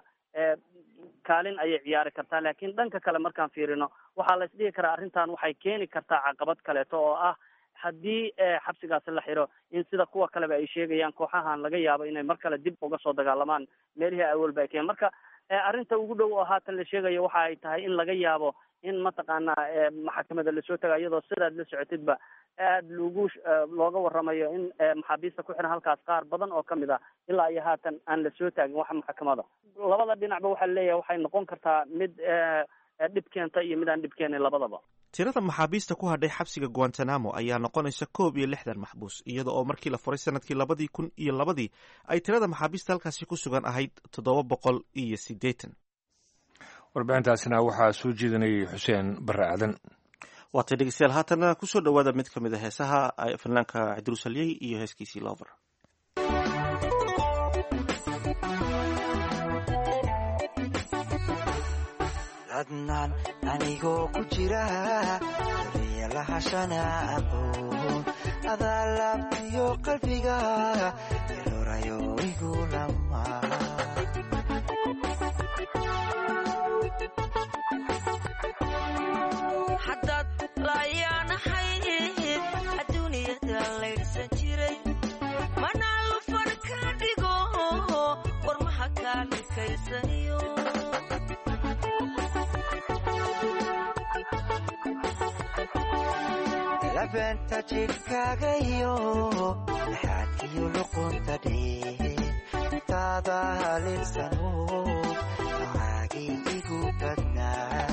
kaalin ayay ciyaari kartaa laakiin dhanka kale markaan fiirino waxaa la isdhihi karaa arrintan waxay keeni kartaa caqabad kaleeto oo ah haddii xabsigaasi la xiro in sida kuwa kaleba ay sheegayaan kooxahan laga yaabo inay mar kale dib uga soo dagaalamaan meelihii awalba ay keen marka arrinta ugu dhow oo haatan la sheegayo waxa ay tahay in laga yaabo in mataqaanaa maxakamada lasoo taga iyadoo sidaad la socotidba aad lagu looga waramayo in maxaabiista ku xiran halkaas qaar badan oo kamid ah ilaa iyo haatan aan lasoo taagin wax maxkamada labada dhinacba waxaa laleeyahay waxay noqon kartaa mid dhib keenta iyo mid aan dhib keenin labadaba tirada maxaabiista ku hadhay xabsiga guantanamo ayaa noqonaysa koob iyo lixdan maxbuus iyada oo markii la furay sanadkii labadii kun iyo labadii ay tirada maxaabiista halkaasi ku sugan ahayd toddoba boqol iyo siddeetan warbixintaasina waxaa soo jeedinayay xuseen barre aadan waatay dhegeystayaal haatana kusoo dhowaada mid ka mid a heesaha fanaanka cidruus halyey iyo heeskiisii lover adnaan anigoo ku jira wariya lahashana aqoon adaa laabtiyo qalbiga ilorayo igu lama haddaad laayaanahayd adduuniyada laydhsan jiray manaa lufan ka dhigo warmaha kaa dhikaysaniyo labeenta jidhkaagayo laxaadkiyo luqunta dhee taada halinsano nocaagii igu badnaa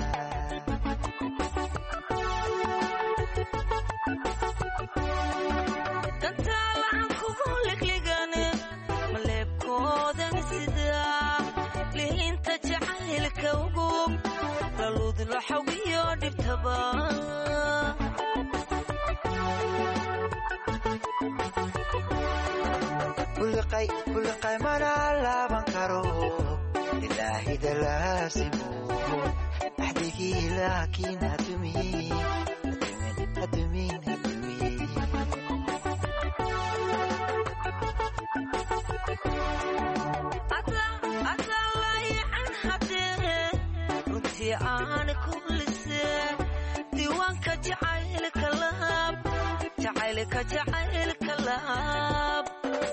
dantaalahan kugu liqligane maleebkoodan sidaa lihinta jacaylka ugub laluud laxawiyo dhibtaba buliqay mana laaban karo ilaahida laasimo axdigii laakiin hadumin hadumin hadumin adaa layacan hadee intii aan ku lisee diiwaanka jacaylka laab jacaylka jacaylka laab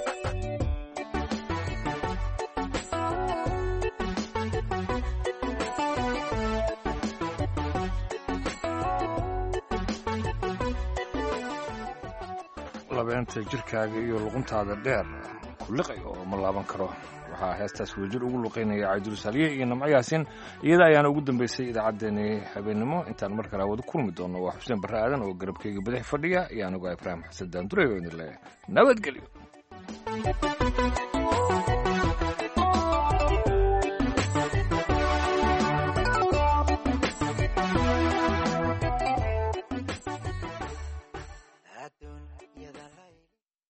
labeenta jirkaaga iyo luquntaada dheer ku liqay oo ma laaban karo waxaa heestaas wadajir ugu luqaynaya cabdul saliye iyo namco yaasin iyada ayaana ugu dambeysay idaacaddeenii habeennimo intaan mar kale wada kulmi doono waa xuseen barre aadan oo garabkeyga badax fadhiya iyo anigu ibraahim xasan daandure oo idin leeyahay nabadgelyo